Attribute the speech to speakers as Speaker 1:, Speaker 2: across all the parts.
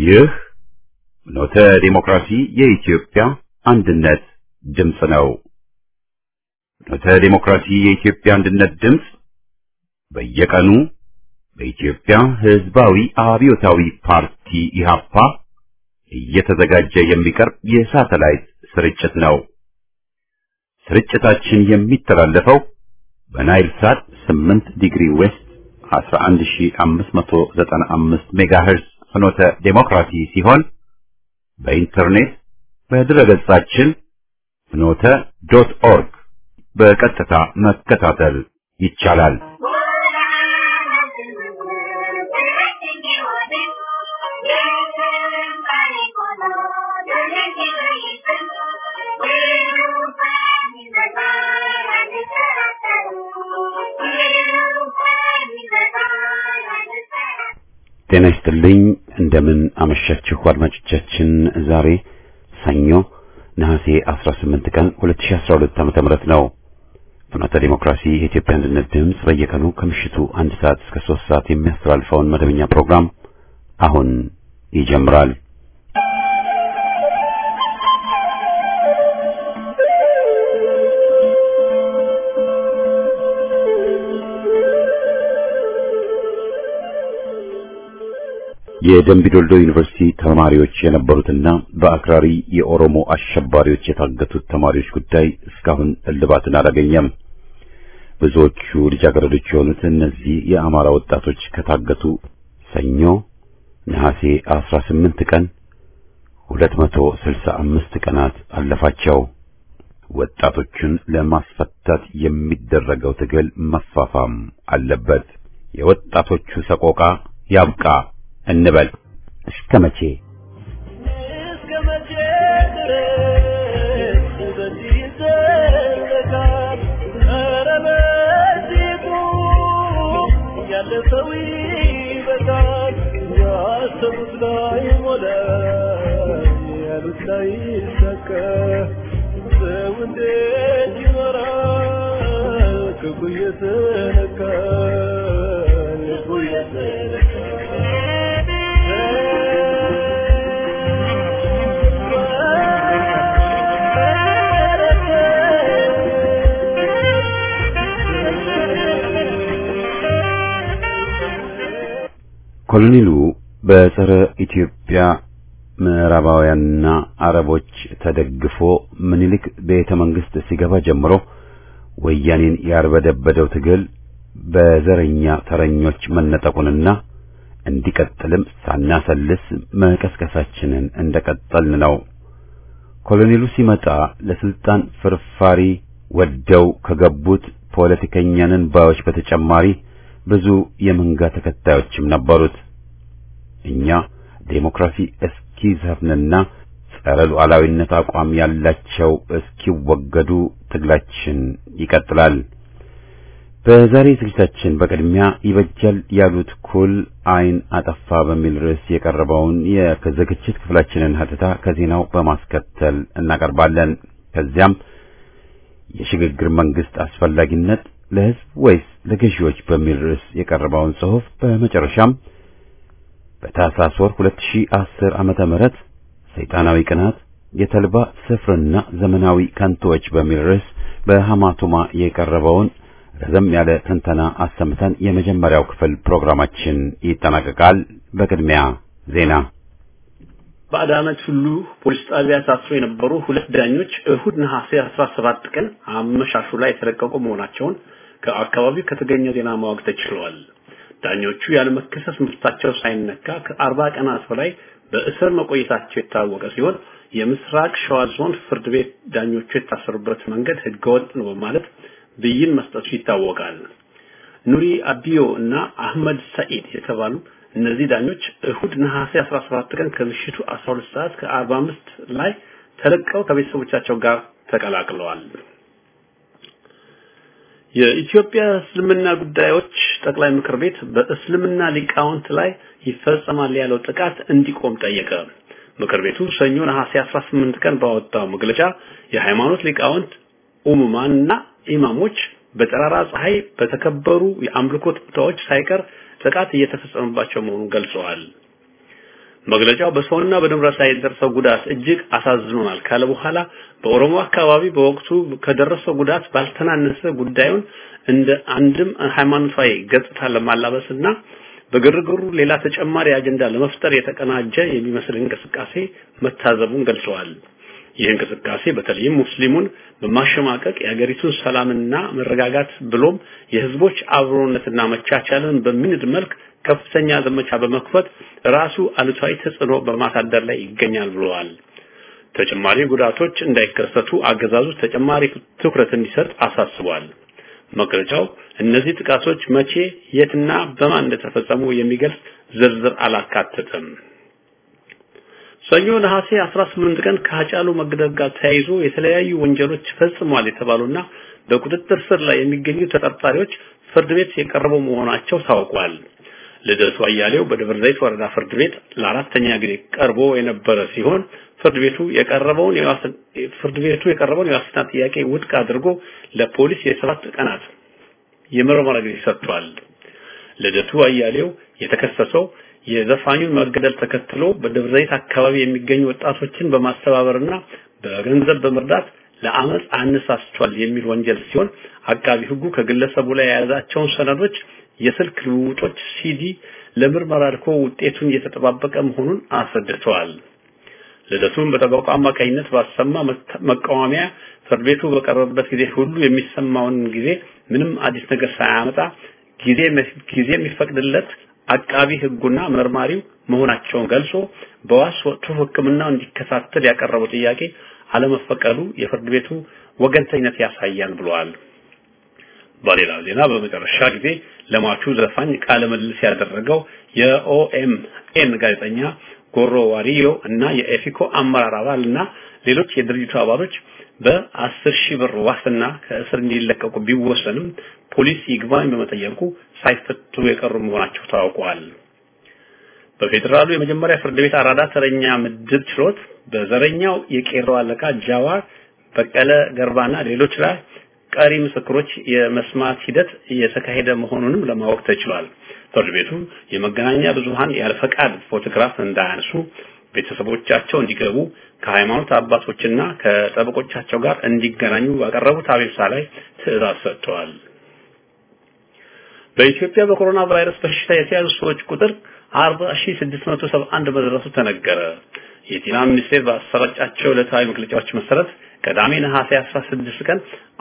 Speaker 1: ይህ ኖተ ዲሞክራሲ የኢትዮጵያ አንድነት ድምፅ ነው። ኖተ ዲሞክራሲ የኢትዮጵያ አንድነት ድምፅ በየቀኑ በኢትዮጵያ ሕዝባዊ አብዮታዊ ፓርቲ ኢህአፓ እየተዘጋጀ የሚቀርብ የሳተላይት ስርጭት ነው። ስርጭታችን የሚተላለፈው በናይል ሳት 8 ዲግሪ ዌስት 11595 ሜጋሄርዝ ፍኖተ ዴሞክራሲ ሲሆን በኢንተርኔት በድረገጻችን ፍኖተ ዶት ኦርግ በቀጥታ መከታተል ይቻላል። ጤና ይስጥልኝ። እንደምን አመሻችሁ አድማጮቻችን። ዛሬ ሰኞ ነሐሴ 18 ቀን 2012 ዓመተ ምህረት ነው። ፍኖተ ዲሞክራሲ የኢትዮጵያ አንድነት ድምፅ በየቀኑ ከምሽቱ አንድ ሰዓት እስከ ሶስት ሰዓት የሚያስተላልፈውን መደበኛ ፕሮግራም አሁን ይጀምራል። የደምቢዶልዶ ዩኒቨርሲቲ ተማሪዎች የነበሩትና በአክራሪ የኦሮሞ አሸባሪዎች የታገቱት ተማሪዎች ጉዳይ እስካሁን እልባትን አላገኘም። ብዙዎቹ ልጃገረዶች የሆኑት እነዚህ የአማራ ወጣቶች ከታገቱ ሰኞ ነሐሴ 18 ቀን 265 ቀናት አለፋቸው። ወጣቶቹን ለማስፈታት የሚደረገው ትግል መፋፋም አለበት። የወጣቶቹ ሰቆቃ ያብቃ እንበል። እስከ መቼ
Speaker 2: እስከ መቼ ድረስ በዚህ ይዘለቃል? ኧረ በዚህ ቁም፣ ያለፈው ይበቃል። ያሰቡት ላይ ሞላ፣ ያሉት ላይ ይሳካ። ሰው እንዴት ይኖራል? ክፉ እየተነካ ልቡ
Speaker 1: ኮሎኔሉ በጸረ ኢትዮጵያ ምዕራባውያንና አረቦች ተደግፎ ምኒልክ ቤተ መንግስት ሲገባ ጀምሮ ወያኔን ያርበደበደው ትግል በዘረኛ ተረኞች መነጠቁንና እንዲቀጥልም ሳናሰልስ መቀስቀሳችንን እንደቀጠልን ነው። ኮሎኔሉ ሲመጣ ለስልጣን ፍርፋሪ ወደው ከገቡት ፖለቲከኛንን ባዮች በተጨማሪ ብዙ የመንጋ ተከታዮችም ነበሩት። እኛ ዴሞክራሲ እስኪዘፍንና ጸረ ሉዓላዊነት አቋም ያላቸው እስኪወገዱ ትግላችን ይቀጥላል። በዛሬ ዝግጅታችን በቅድሚያ ይበጃል ያሉት ኩል አይን አጠፋ በሚል ርዕስ የቀረበውን የዝግጅት ክፍላችንን ሀተታ ከዜናው በማስከተል እናቀርባለን። ከዚያም የሽግግር መንግስት አስፈላጊነት ለህዝብ ወይስ ለገዢዎች በሚል ርዕስ የቀረበውን ጽሑፍ በመጨረሻም በታህሳስ ወር 2010 ዓመተ ምህረት ሰይጣናዊ ቅናት የተልባ ስፍርና ዘመናዊ ከንቶዎች በሚል ርዕስ በሐማቱማ የቀረበውን ረዘም ያለ ትንተና አሰምተን የመጀመሪያው ክፍል ፕሮግራማችን ይጠናቀቃል። በቅድሚያ ዜና።
Speaker 3: በአዳማች ሁሉ ፖሊስ ጣቢያ ታስሮ የነበሩ ሁለት ዳኞች እሁድ ነሐሴ 17 ቀን አመሻሹ ላይ የተለቀቁ መሆናቸውን ከአካባቢው ከተገኘ ዜና ማወቅ ተችሏል። ዳኞቹ ያለመከሰስ መብታቸው ሳይነካ ከአርባ ቀናት በላይ በእስር መቆየታቸው የታወቀ ሲሆን የምስራቅ ሸዋ ዞን ፍርድ ቤት ዳኞቹ የታሰሩበት መንገድ ህገወጥ ነው በማለት ብይን መስጠቱ ይታወቃል። ኑሪ አቢዮ እና አህመድ ሰኢድ የተባሉ እነዚህ ዳኞች እሁድ ነሐሴ 17 ቀን ከምሽቱ 12 ሰዓት ከ45 ላይ ተለቀው ከቤተሰቦቻቸው ጋር ተቀላቅለዋል። የኢትዮጵያ እስልምና ጉዳዮች ጠቅላይ ምክር ቤት በእስልምና ሊቃውንት ላይ ይፈጸማል ያለው ጥቃት እንዲቆም ጠየቀ። ምክር ቤቱ ሰኞ ነሐሴ 18 ቀን ባወጣው መግለጫ የሃይማኖት ሊቃውንት ኡሙማንና ኢማሞች በጠራራ ፀሐይ በተከበሩ የአምልኮት ቦታዎች ሳይቀር ጥቃት እየተፈጸመባቸው መሆኑን ገልጸዋል። መግለጫው በሰውና በንብረት ላይ የደረሰው ጉዳት እጅግ አሳዝኖናል ካለ በኋላ በኦሮሞ አካባቢ በወቅቱ ከደረሰው ጉዳት ባልተናነሰ ጉዳዩን እንደ አንድም ሃይማኖታዊ ገጽታ ለማላበስና በግርግሩ ሌላ ተጨማሪ አጀንዳ ለመፍጠር የተቀናጀ የሚመስል እንቅስቃሴ መታዘቡን ገልጸዋል። ይህ እንቅስቃሴ በተለይም ሙስሊሙን በማሸማቀቅ የሀገሪቱን ሰላምና መረጋጋት ብሎም የህዝቦች አብሮነትና መቻቻልን በሚንድ መልክ ከፍተኛ ዘመቻ በመክፈት ራሱ አሉታዊ ተጽዕኖ በማሳደር ላይ ይገኛል ብለዋል። ተጨማሪ ጉዳቶች እንዳይከሰቱ አገዛዙ ተጨማሪ ትኩረት እንዲሰጥ አሳስቧል። መግለጫው እነዚህ ጥቃቶች መቼ፣ የትና በማን እንደተፈጸሙ የሚገልጽ ዝርዝር አላካተተም። ሰኞ ነሐሴ 18 ቀን ከሀጫሉ መገደል ጋር ተያይዞ የተለያዩ ወንጀሎች ፈጽሟል የተባሉና በቁጥጥር ስር ላይ የሚገኙ ተጠርጣሪዎች ፍርድ ቤት የቀረቡ መሆናቸው ታውቋል። ልደቱ አያሌው በደብረ ዘይት ወረዳ ፍርድ ቤት ለአራተኛ ጊዜ ቀርቦ የነበረ ሲሆን ፍርድ ቤቱ የቀረበውን ፍርድ ቤቱ የቀረበውን የዋስትና ጥያቄ ውድቅ አድርጎ ለፖሊስ የሰባት ቀናት የምርመራ ጊዜ ሰጥቷል። ልደቱ አያሌው የተከሰሰው የዘፋኙን መገደል ተከትሎ በደብረ ዘይት አካባቢ የሚገኙ ወጣቶችን በማስተባበርና በገንዘብ በመርዳት ለአመፅ አነሳስቷል የሚል ወንጀል ሲሆን አቃቢ ሕጉ ከግለሰቡ ላይ የያዛቸውን ሰነዶች፣ የስልክ ልውውጦች፣ ሲዲ ለምርመራ ልኮ ውጤቱን እየተጠባበቀ መሆኑን አስረድተዋል። ልደቱን በጠበቃው አማካኝነት ባሰማ መቃወሚያ ፍርድ ቤቱ በቀረበበት ጊዜ ሁሉ የሚሰማውን ጊዜ ምንም አዲስ ነገር ሳያመጣ ጊዜ ጊዜ የሚፈቅድለት አቃቢ ሕጉና መርማሪው መሆናቸውን ገልጾ በዋስ ወጥቶ ሕክምናው እንዲከታተል ያቀረበው ጥያቄ አለመፈቀዱ የፍርድ ቤቱ ወገንተኝነት ያሳያል ብለዋል። በሌላ ዜና በመጨረሻ ጊዜ ለሟቹ ዘፋኝ ቃለ ምልልስ ያደረገው የኦኤምኤን ጋዜጠኛ ጎሮ ዋሪዮ እና የኤፊኮ አመራር አባል እና ሌሎች የድርጅቱ አባሎች በአስር ሺህ ብር ዋስትና ከእስር እንዲለቀቁ ቢወሰንም ፖሊስ ይግባኝ በመጠየቁ ሳይፈቱ የቀሩ መሆናቸው ታውቋል። በፌዴራሉ የመጀመሪያ ፍርድ ቤት አራዳ ተረኛ ምድብ ችሎት በዘረኛው የቄሮ አለቃ ጃዋር በቀለ ገርባና ሌሎች ላይ ቀሪ ምስክሮች የመስማት ሂደት እየተካሄደ መሆኑንም ለማወቅ ተችሏል። ፍርድ ቤቱ የመገናኛ ብዙሃን ያለ ፈቃድ ፎቶግራፍ እንዳያነሱ ቤተሰቦቻቸው እንዲገቡ ከሃይማኖት አባቶችና ከጠበቆቻቸው ጋር እንዲገናኙ ባቀረቡት አቤቱታ ላይ ትዕዛዝ ሰጥተዋል። በኢትዮጵያ በኮሮና ቫይረስ በሽታ የተያዙ ሰዎች ቁጥር 40671 መድረሱ ተነገረ። የጤና ሚኒስቴር ባሰራጫቸው ዕለታዊ መግለጫዎች መሰረት ቅዳሜ ነሐሴ 16 ቀን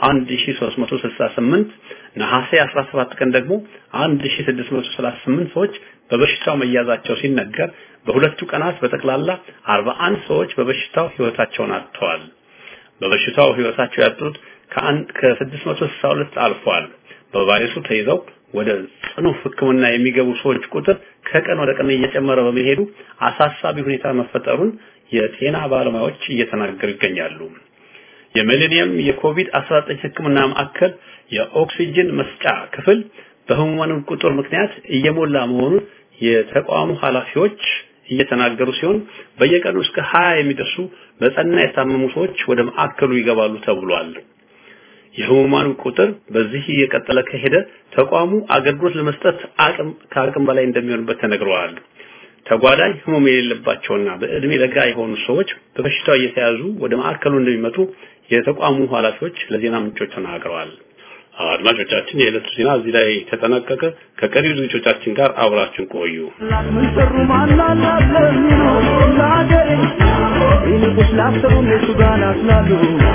Speaker 3: 1368 ነሐሴ 17 ቀን ደግሞ 1638 ሰዎች በበሽታው መያዛቸው ሲነገር በሁለቱ ቀናት በጠቅላላ 41 ሰዎች በበሽታው ህይወታቸውን አጥተዋል። በበሽታው ህይወታቸው ያጡት ከአንድ ከ662 አልፏል። በቫይረሱ ተይዘው ወደ ጽኑ ሕክምና የሚገቡ ሰዎች ቁጥር ከቀን ወደ ቀን እየጨመረ በመሄዱ አሳሳቢ ሁኔታ መፈጠሩን የጤና ባለሙያዎች እየተናገሩ ይገኛሉ። የሚሌኒየም የኮቪድ-19 ሕክምና ማዕከል የኦክሲጅን መስጫ ክፍል በህሙማኑ ቁጥር ምክንያት እየሞላ መሆኑን የተቋሙ ኃላፊዎች እየተናገሩ ሲሆን በየቀኑ እስከ 20 የሚደርሱ በጸና የታመሙ ሰዎች ወደ ማዕከሉ ይገባሉ ተብሏል። የህሙማኑ ቁጥር በዚህ እየቀጠለ ከሄደ ተቋሙ አገልግሎት ለመስጠት አቅም ከአቅም በላይ እንደሚሆንበት ተነግረዋል። ተጓዳኝ ህመም የሌለባቸውና በእድሜ ለጋ የሆኑ ሰዎች በበሽታው እየተያዙ ወደ ማዕከሉ እንደሚመጡ የተቋሙ ኃላፊዎች ለዜና ምንጮች ተናግረዋል። አድማጮቻችን፣ የዕለቱ ዜና እዚህ ላይ ተጠናቀቀ። ከቀሪው ዝግጅቶቻችን ጋር አብራችን ቆዩ።
Speaker 2: ምን ሰሩ ማናላት ለሚኖር ለአገሬ ይልቁስ ላሰቡ እነሱ ጋር ናስላሉ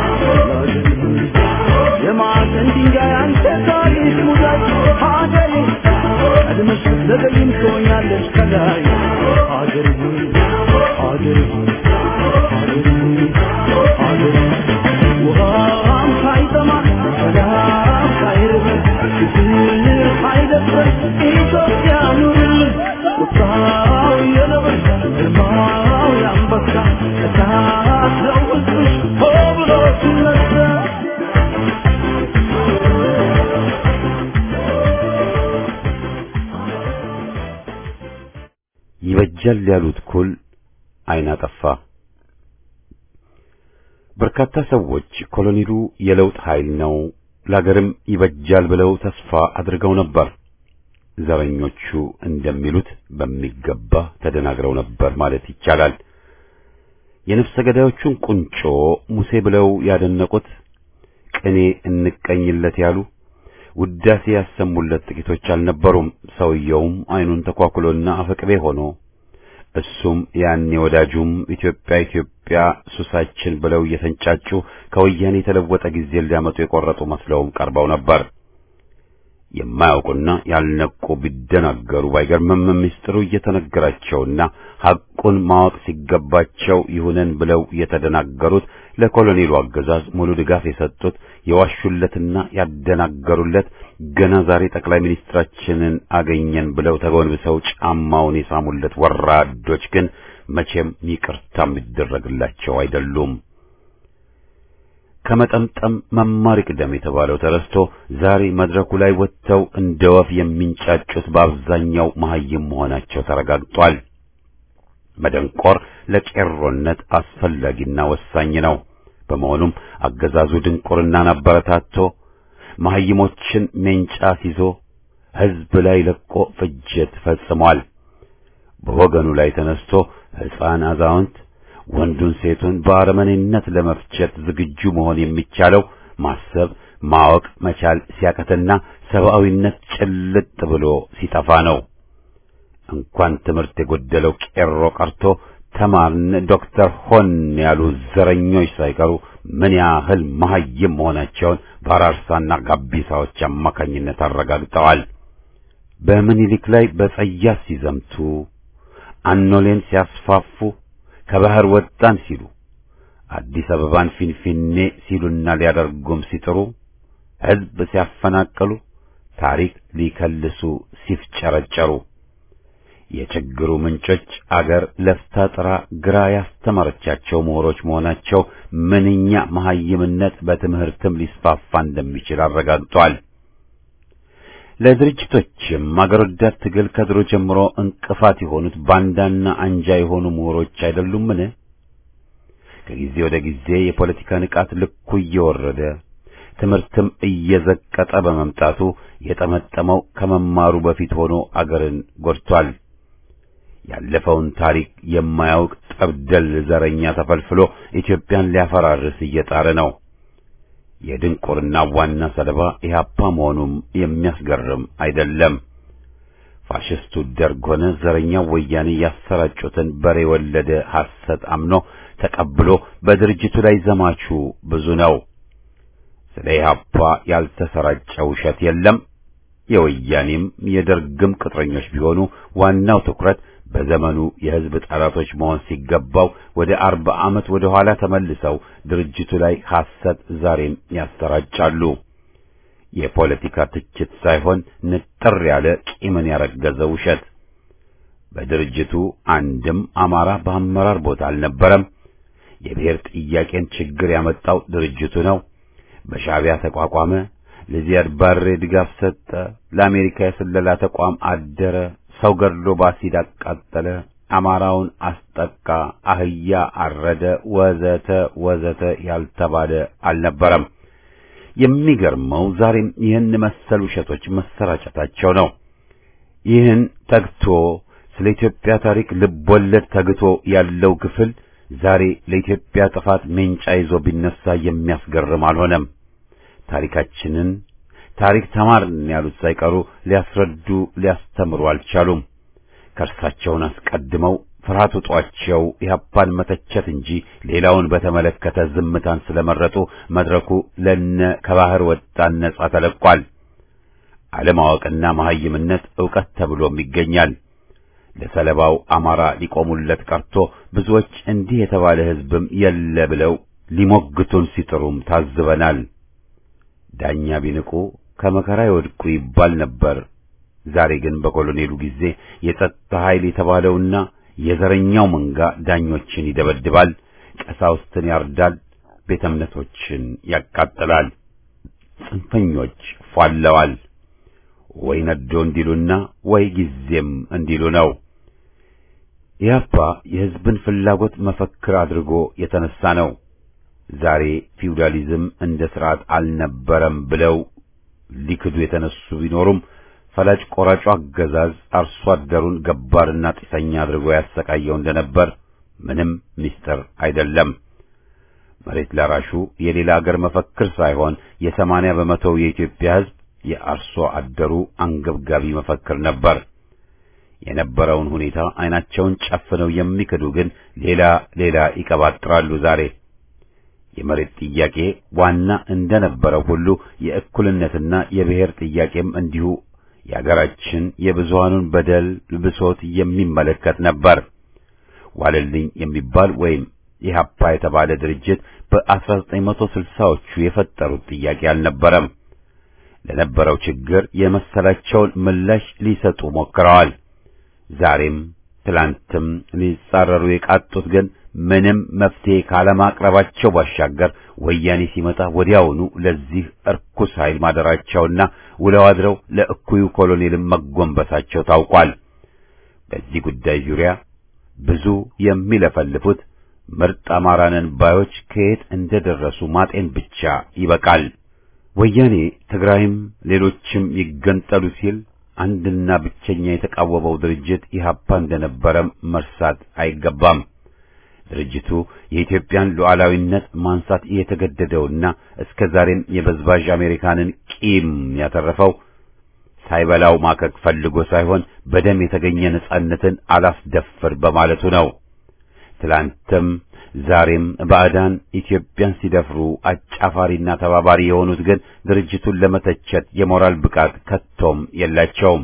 Speaker 2: የማዕዘን ድንጋይ አንተ ታሪክ ሙዳይ ሀገሬ ቀድመሽ ብትዘገይም ትሆኛለሽ ከላይ ሀገሬ ሆይ ሀገሬ ሆይ ሀገሬ ሆይ ሀገሬ ውሃም ሳይጠማ ሰላም ሳይርብ ፍቅር ሳይደፍር ኢትዮጵያ ኑርልን ቁጣው የነብር ግርማው የአንበሳ እሳት ነው ሕዝብሽ ሆ ብሎ ሲነሳ
Speaker 1: ይበጃል ያሉት ኩል አይን አጠፋ። በርካታ ሰዎች ኮሎኔሉ የለውጥ ኃይል ነው ለሀገርም ይበጃል ብለው ተስፋ አድርገው ነበር። ዘረኞቹ እንደሚሉት በሚገባ ተደናግረው ነበር ማለት ይቻላል። የነፍሰ ገዳዮቹን ቁንጮ ሙሴ ብለው ያደነቁት ቅኔ እንቀኝለት ያሉ ውዳሴ ያሰሙለት ጥቂቶች አልነበሩም። ሰውየውም አይኑን ተኳኩሎና አፈቅቤ ሆኖ እሱም ያኔ ወዳጁም ኢትዮጵያ ኢትዮጵያ ሱሳችን ብለው እየተንጫጩ ከወያኔ የተለወጠ ጊዜ ሊያመጡ የቆረጡ መስለውም ቀርበው ነበር። የማያውቁና ያልነቁ ቢደናገሩ ባይገርምም ምስጢሩ እየተነገራቸውና ሐቁን ማወቅ ሲገባቸው ይሁነን ብለው የተደናገሩት ለኮሎኔሉ አገዛዝ ሙሉ ድጋፍ የሰጡት የዋሹለትና ያደናገሩለት ገና ዛሬ ጠቅላይ ሚኒስትራችንን አገኘን ብለው ተጎንብሰው ጫማውን የሳሙለት ወራዶች ግን መቼም ይቅርታ የሚደረግላቸው አይደሉም። ከመጠምጠም መማር ይቅደም የተባለው ተረስቶ ዛሬ መድረኩ ላይ ወጥተው እንደ ወፍ የሚንጫጩት በአብዛኛው መሐይም መሆናቸው ተረጋግጧል። መደንቆር ለቄሮነት አስፈላጊና ወሳኝ ነው። በመሆኑም አገዛዙ ድንቁርናን አበረታቶ መሐይሞችን ሜንጫ ሲዞ ሕዝብ ላይ ለቆ ፍጅት ፈጽሟል። በወገኑ ላይ ተነስቶ ሕፃን፣ አዛውንት ወንዱን ሴቱን በአረመኔነት ለመፍጀት ዝግጁ መሆን የሚቻለው ማሰብ ማወቅ መቻል ሲያቀትና ሰብአዊነት ጭልጥ ብሎ ሲጠፋ ነው። እንኳን ትምህርት የጎደለው ቄሮ ቀርቶ ተማርን ዶክተር ሆን ያሉ ዘረኞች ሳይቀሩ ምን ያህል መሐይም መሆናቸውን በአራርሳና ጋቢሳዎች አማካኝነት አረጋግጠዋል። በምኒልክ ላይ በጸያፍ ሲዘምቱ አኖሌን ሲያስፋፉ ከባህር ወጣን ሲሉ አዲስ አበባን ፊንፊኔ ሲሉና ሊያደርጉም ሲጥሩ ሕዝብ ሲያፈናቅሉ ታሪክ ሊከልሱ ሲፍጨረጨሩ የችግሩ ምንጮች አገር ለፍታ ጥራ ግራ ያስተማረቻቸው ምሁሮች መሆናቸው ምንኛ መሐይምነት በትምህርትም ሊስፋፋ እንደሚችል አረጋግጧል። ለድርጅቶችም አገር ወዳድ ትግል ከድሮ ጀምሮ እንቅፋት የሆኑት ባንዳና አንጃ የሆኑ ምሁሮች አይደሉምን? ከጊዜ ወደ ጊዜ የፖለቲካ ንቃት ልኩ እየወረደ ትምህርትም እየዘቀጠ በመምጣቱ የጠመጠመው ከመማሩ በፊት ሆኖ አገርን ጎድቷል። ያለፈውን ታሪክ የማያውቅ ጠብደል ዘረኛ ተፈልፍሎ ኢትዮጵያን ሊያፈራርስ እየጣረ ነው። የድንቁርና ዋና ሰለባ ኢህአፓ መሆኑም የሚያስገርም አይደለም። ፋሽስቱ ደርግ ሆነ ዘረኛው ወያኔ ያሰራጩትን በሬ ወለደ ሐሰት አምኖ ተቀብሎ በድርጅቱ ላይ ዘማቹ ብዙ ነው። ስለ ኢህአፓ ያልተሰራጨ ውሸት የለም። የወያኔም የደርግም ቅጥረኞች ቢሆኑ ዋናው ትኩረት በዘመኑ የሕዝብ ጠላቶች መሆን ሲገባው ወደ አርባ ዓመት ወደ ኋላ ተመልሰው ድርጅቱ ላይ ሐሰት ዛሬም ያሰራጫሉ። የፖለቲካ ትችት ሳይሆን ንጥር ያለ ቂምን ያረገዘ ውሸት። በድርጅቱ አንድም አማራ በአመራር ቦታ አልነበረም። የብሔር ጥያቄን ችግር ያመጣው ድርጅቱ ነው። በሻዕቢያ ተቋቋመ። ለዚያድ ባሬ ድጋፍ ሰጠ። ለአሜሪካ የስለላ ተቋም አደረ። ሰው ገድሎ ባሲድ አቃጠለ። አማራውን አስጠቃ፣ አህያ አረደ፣ ወዘተ ወዘተ ያልተባለ አልነበረም። የሚገርመው ዛሬም ይህን መሰል ውሸቶች መሰራጨታቸው ነው። ይህን ተግቶ ስለ ኢትዮጵያ ታሪክ ልቦለድ ተግቶ ያለው ክፍል ዛሬ ለኢትዮጵያ ጥፋት ሜንጫ ይዞ ቢነሳ የሚያስገርም አልሆነም። ታሪካችንን ታሪክ ተማርን ያሉት ሳይቀሩ ሊያስረዱ ሊያስተምሩ አልቻሉም። ከእርሳቸውን አስቀድመው ፍርሃት ውጧቸው ኢህአፓን መተቸት እንጂ ሌላውን በተመለከተ ዝምታን ስለመረጡ መድረኩ ለነ ከባህር ወጣን ነጻ ተለቋል። አለማወቅና መሐይምነት ዕውቀት ተብሎም ይገኛል። ለሰለባው አማራ ሊቆሙለት ቀርቶ ብዙዎች እንዲህ የተባለ ሕዝብም የለ ብለው ሊሞግቱን ሲጥሩም ታዝበናል። ዳኛ ቢንቁ ከመከራ ይወድቁ ይባል ነበር። ዛሬ ግን በኮሎኔሉ ጊዜ የጸጥታ ኃይል የተባለውና የዘረኛው መንጋ ዳኞችን ይደበድባል፣ ቀሳውስትን ያርዳል፣ ቤተ እምነቶችን ያቃጥላል። ጽንፈኞች ፏለዋል። ወይ ነዶ እንዲሉና ወይ ጊዜም እንዲሉ ነው። ኢህአፓ የሕዝብን ፍላጎት መፈክር አድርጎ የተነሳ ነው። ዛሬ ፊውዳሊዝም እንደ ስርዓት አልነበረም ብለው ሊክዱ የተነሱ ቢኖሩም ፈላጭ ቆራጩ አገዛዝ አርሶ አደሩን ገባርና ጢሰኛ አድርጎ ያሰቃየው እንደነበር ምንም ምስጢር አይደለም። መሬት ላራሹ የሌላ አገር መፈክር ሳይሆን የሰማንያ በመቶው የኢትዮጵያ ሕዝብ የአርሶ አደሩ አንገብጋቢ መፈክር ነበር። የነበረውን ሁኔታ አይናቸውን ጨፍነው የሚክዱ ግን ሌላ ሌላ ይቀባጥራሉ። ዛሬ የመሬት ጥያቄ ዋና እንደነበረው ሁሉ የእኩልነትና የብሔር ጥያቄም እንዲሁ የአገራችን የብዙሃኑን በደል ብሶት የሚመለከት ነበር። ዋለልኝ የሚባል ወይም ኢህአፓ የተባለ ድርጅት በ1960ዎቹ የፈጠሩት ጥያቄ አልነበረም። ለነበረው ችግር የመሰላቸውን ምላሽ ሊሰጡ ሞክረዋል። ዛሬም ትላንትም ሊጻረሩ የቃጡት ግን ምንም መፍትሄ ካለማቅረባቸው ባሻገር ወያኔ ሲመጣ ወዲያውኑ ለዚህ እርኩስ ኃይል ማደራቸውና ውለው አድረው ለእኩዩ ኮሎኔልም መጎንበሳቸው ታውቋል። በዚህ ጉዳይ ዙሪያ ብዙ የሚለፈልፉት ምርጥ አማራነን ባዮች ከየት እንደደረሱ ማጤን ብቻ ይበቃል። ወያኔ ትግራይም ሌሎችም ይገንጠሉ ሲል አንድና ብቸኛ የተቃወመው ድርጅት ኢህአፓ እንደነበረም መርሳት አይገባም። ድርጅቱ የኢትዮጵያን ሉዓላዊነት ማንሳት የተገደደውና እስከ ዛሬም የበዝባዥ አሜሪካንን ቂም ያተረፈው ሳይበላው ማከክ ፈልጎ ሳይሆን በደም የተገኘ ነጻነትን አላስደፍር በማለቱ ነው። ትላንትም ዛሬም ባዕዳን ኢትዮጵያን ሲደፍሩ አጫፋሪና ተባባሪ የሆኑት ግን ድርጅቱን ለመተቸት የሞራል ብቃት ከቶም የላቸውም።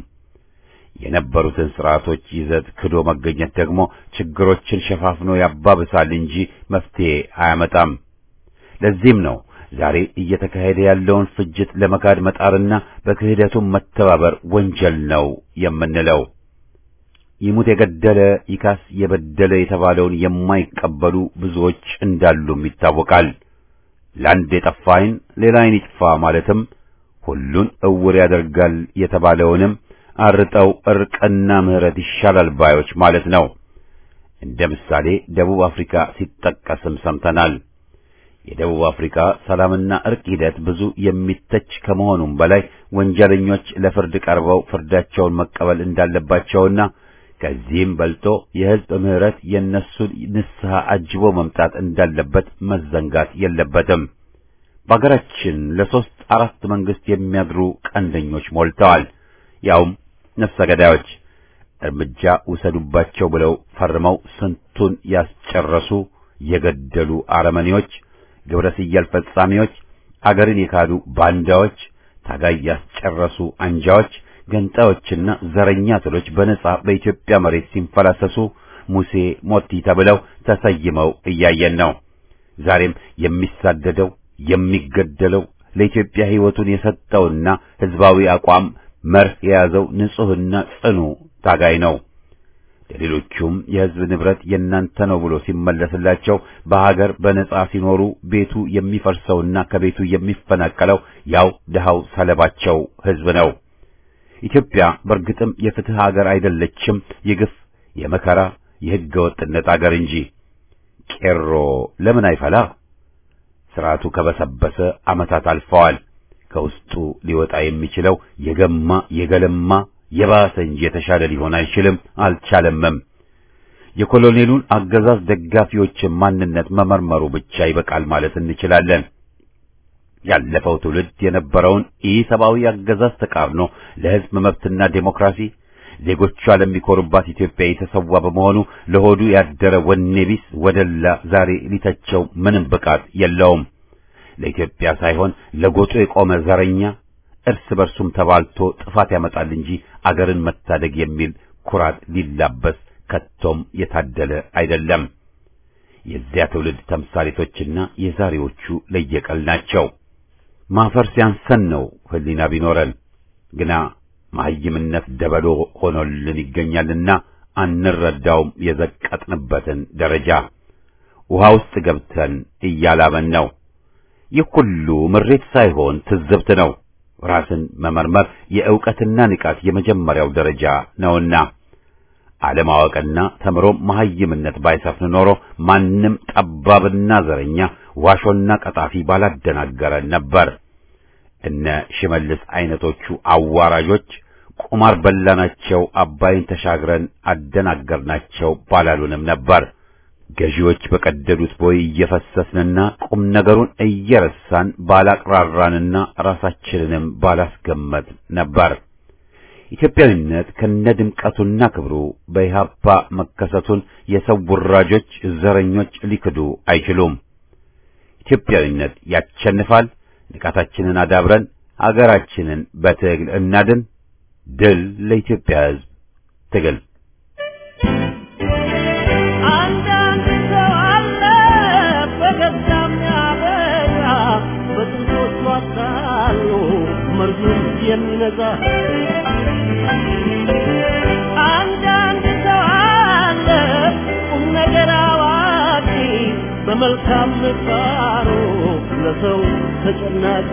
Speaker 1: የነበሩትን ስርዓቶች ይዘት ክዶ መገኘት ደግሞ ችግሮችን ሸፋፍኖ ያባብሳል እንጂ መፍትሄ አያመጣም። ለዚህም ነው ዛሬ እየተካሄደ ያለውን ፍጅት ለመካድ መጣርና በክህደቱም መተባበር ወንጀል ነው የምንለው። ይሙት የገደለ ይካስ የበደለ የተባለውን የማይቀበሉ ብዙዎች እንዳሉም ይታወቃል። ለአንድ የጠፋ ዓይን ሌላ ዓይን ይጥፋ ማለትም ሁሉን እውር ያደርጋል የተባለውንም አርጠው እርቅና ምሕረት ይሻላል ባዮች ማለት ነው። እንደ ምሳሌ ደቡብ አፍሪካ ሲጠቀስም ሰምተናል። የደቡብ አፍሪካ ሰላምና እርቅ ሂደት ብዙ የሚተች ከመሆኑም በላይ ወንጀለኞች ለፍርድ ቀርበው ፍርዳቸውን መቀበል እንዳለባቸውና ከዚህም በልጦ የሕዝብ ምሕረት የእነሱን ንስሐ አጅቦ መምጣት እንዳለበት መዘንጋት የለበትም። በአገራችን ለሦስት አራት መንግሥት የሚያድሩ ቀንደኞች ሞልተዋል። ያውም ነፍሰ ገዳዮች እርምጃ ውሰዱባቸው ብለው ፈርመው ስንቱን ያስጨረሱ የገደሉ አረመኔዎች፣ ግብረ ስየል ፈጻሚዎች፣ አገርን የካዱ ባንዳዎች፣ ታጋይ ያስጨረሱ አንጃዎች ገንጣዮችና ዘረኛ ትሎች በነጻ በኢትዮጵያ መሬት ሲንፈላሰሱ ሙሴ ሞቲ ተብለው ተሰይመው እያየን ነው። ዛሬም የሚሳደደው የሚገደለው ለኢትዮጵያ ሕይወቱን የሰጠውና ሕዝባዊ አቋም መርህ የያዘው ንጹሕና ጽኑ ታጋይ ነው። ለሌሎቹም የሕዝብ ንብረት የእናንተ ነው ብሎ ሲመለስላቸው በሀገር በነጻ ሲኖሩ ቤቱ የሚፈርሰውና ከቤቱ የሚፈናቀለው ያው ድሃው ሰለባቸው ሕዝብ ነው። ኢትዮጵያ በእርግጥም የፍትህ አገር አይደለችም፣ የግፍ የመከራ የሕገ ወጥነት አገር እንጂ። ቄሮ ለምን አይፈላ? ስርዓቱ ከበሰበሰ ዓመታት አልፈዋል። ከውስጡ ሊወጣ የሚችለው የገማ የገለማ የባሰ እንጂ የተሻለ ሊሆን አይችልም፣ አልቻለምም። የኮሎኔሉን አገዛዝ ደጋፊዎችን ማንነት መመርመሩ ብቻ ይበቃል ማለት እንችላለን። ያለፈው ትውልድ የነበረውን ኢሰብአዊ አገዛዝ ተቃርኖ ለሕዝብ መብትና ዴሞክራሲ ዜጎቿ ለሚኮሩባት ኢትዮጵያ የተሰዋ በመሆኑ ለሆዱ ያደረ ወኔ ቢስ ወደላ ዛሬ ሊተቸው ምንም ብቃት የለውም። ለኢትዮጵያ ሳይሆን ለጎጡ የቆመ ዘረኛ እርስ በርሱም ተባልቶ ጥፋት ያመጣል እንጂ አገርን መታደግ የሚል ኩራት ሊላበስ ከቶም የታደለ አይደለም። የዚያ ትውልድ ተምሳሌቶችና የዛሬዎቹ ለየቀል ናቸው። ማፈር ሲያንሰን ነው ሕሊና ቢኖረን ግና መሐይምነት ደበሎ ሆኖልን ይገኛልና አንረዳውም። የዘቀጥንበትን ደረጃ ውሃ ውስጥ ገብተን እያላበን ነው። ይህ ሁሉ ምሬት ሳይሆን ትዝብት ነው። ራስን መመርመር የዕውቀትና ንቃት የመጀመሪያው ደረጃ ነውና አለማወቅና ተምሮም መሐይምነት ባይሰፍን ኖሮ ማንም ጠባብና ዘረኛ ዋሾና ቀጣፊ ባላደናገረን ነበር። እነ ሽመልስ አይነቶቹ አዋራጆች ቁማር በላናቸው፣ አባይን ተሻግረን አደናገርናቸው ባላሉንም ነበር። ገዢዎች በቀደዱት ቦይ እየፈሰስንና ቁም ነገሩን እየረሳን ባላቅራራንና ራሳችንንም ባላስገመት ነበር። ኢትዮጵያዊነት ከነድምቀቱና ክብሩ በኢህአፓ መከሰቱን የሰው ውራጆች፣ ዘረኞች ሊክዱ አይችሉም። ኢትዮጵያዊነት ያሸንፋል። ንቃታችንን አዳብረን አገራችንን በትግል እናድን። ድል ለኢትዮጵያ ሕዝብ ትግል።
Speaker 2: አንዳንድ ሰው አለ በገዛ የሚያበላ በጥንቶቹ አታሎ መርዙን የሚነዛ አንዳንድ ሰው አለ ቁም ነገር አዋቂ በመልካም ምግባሩ ለሰው ተጨናቂ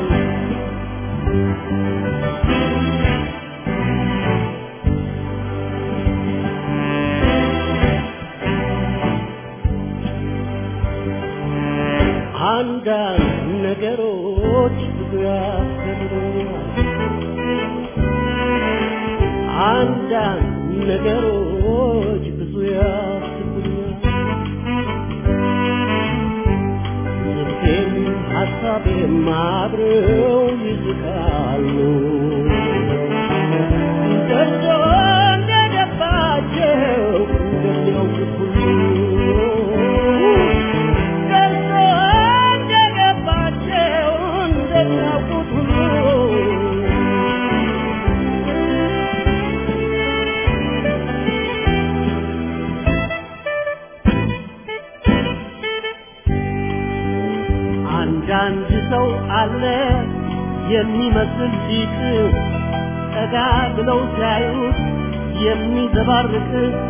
Speaker 2: አንዳንድ ነገሮች ብዙ ያስገርሙኛል። አንዳንድ ነገሮች ብዙ ያስቡኛል። ልቤም ሀሳቤም አብረው ይስቃሉ። ደርሶ እንደገባቸው እንደሚያውቁት ሁሉ ደርሶ እንደገባቸው እንደሚያውቁት ሁሉ አንዳንድ ሰው አለ የሚመስል ሊቅ ጠጋ ብለው ሲያዩት የሚዘባርቅ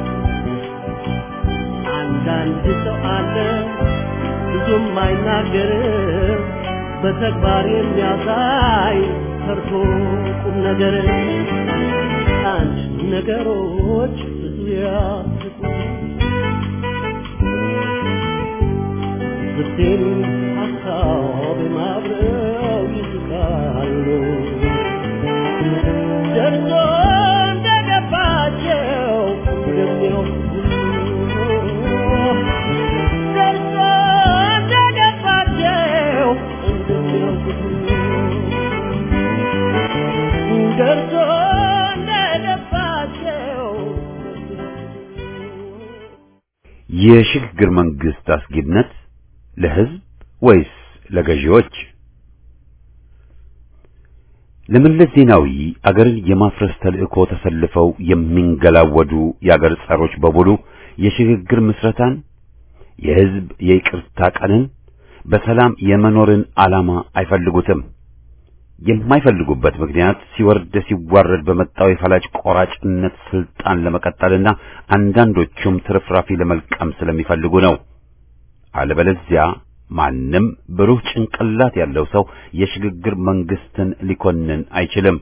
Speaker 2: አንዳንድ ሰው አለ ብዙም አይናገር በተግባር የሚያሳይ ሰርቶ ቁም ነገር አንድ ነገሮች ብዙ ያስቁ ልቤን ሀሳብ ማብረው ይስቃሉ ደርሶ እንደገባቸው እንደሚያውቁ ደርሶ እንደገባቸው እንደሚያውቁት ደርሶ እንደገባቸው
Speaker 1: የሽግግር መንግስት አስጊነት ለህዝብ ወይስ ለገዢዎች? ለመለስ ዜናዊ አገርን የማፍረስ ተልእኮ ተሰልፈው የሚንገላወዱ የአገር ጸሮች በሙሉ የሽግግር ምስረታን፣ የህዝብ የይቅርታ ቀንን፣ በሰላም የመኖርን ዓላማ አይፈልጉትም። የማይፈልጉበት ምክንያት ሲወርድ ሲዋረድ በመጣው የፈላጭ ቆራጭነት ስልጣን ለመቀጠልና አንዳንዶቹም ትርፍራፊ ለመልቀም ስለሚፈልጉ ነው። አለበለዚያ ማንም ብሩህ ጭንቅላት ያለው ሰው የሽግግር መንግስትን ሊኮንን አይችልም።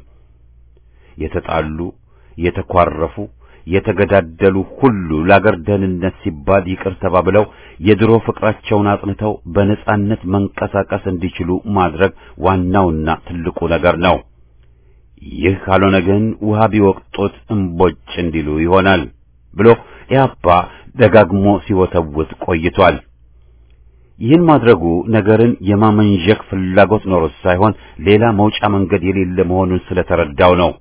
Speaker 1: የተጣሉ፣ የተኳረፉ፣ የተገዳደሉ ሁሉ ለአገር ደህንነት ሲባል ይቅር ተባብለው የድሮ ፍቅራቸውን አጥንተው በነጻነት መንቀሳቀስ እንዲችሉ ማድረግ ዋናውና ትልቁ ነገር ነው። ይህ ካልሆነ ግን ውሃ ቢወቅጡት እምቦጭ እንዲሉ ይሆናል ብሎ ኢህአፓ ደጋግሞ ሲወተውት ቆይቷል። ይህን ማድረጉ ነገርን የማመንዠክ ፍላጎት ኖሮት ሳይሆን ሌላ መውጫ መንገድ የሌለ መሆኑን ስለተረዳው ነው።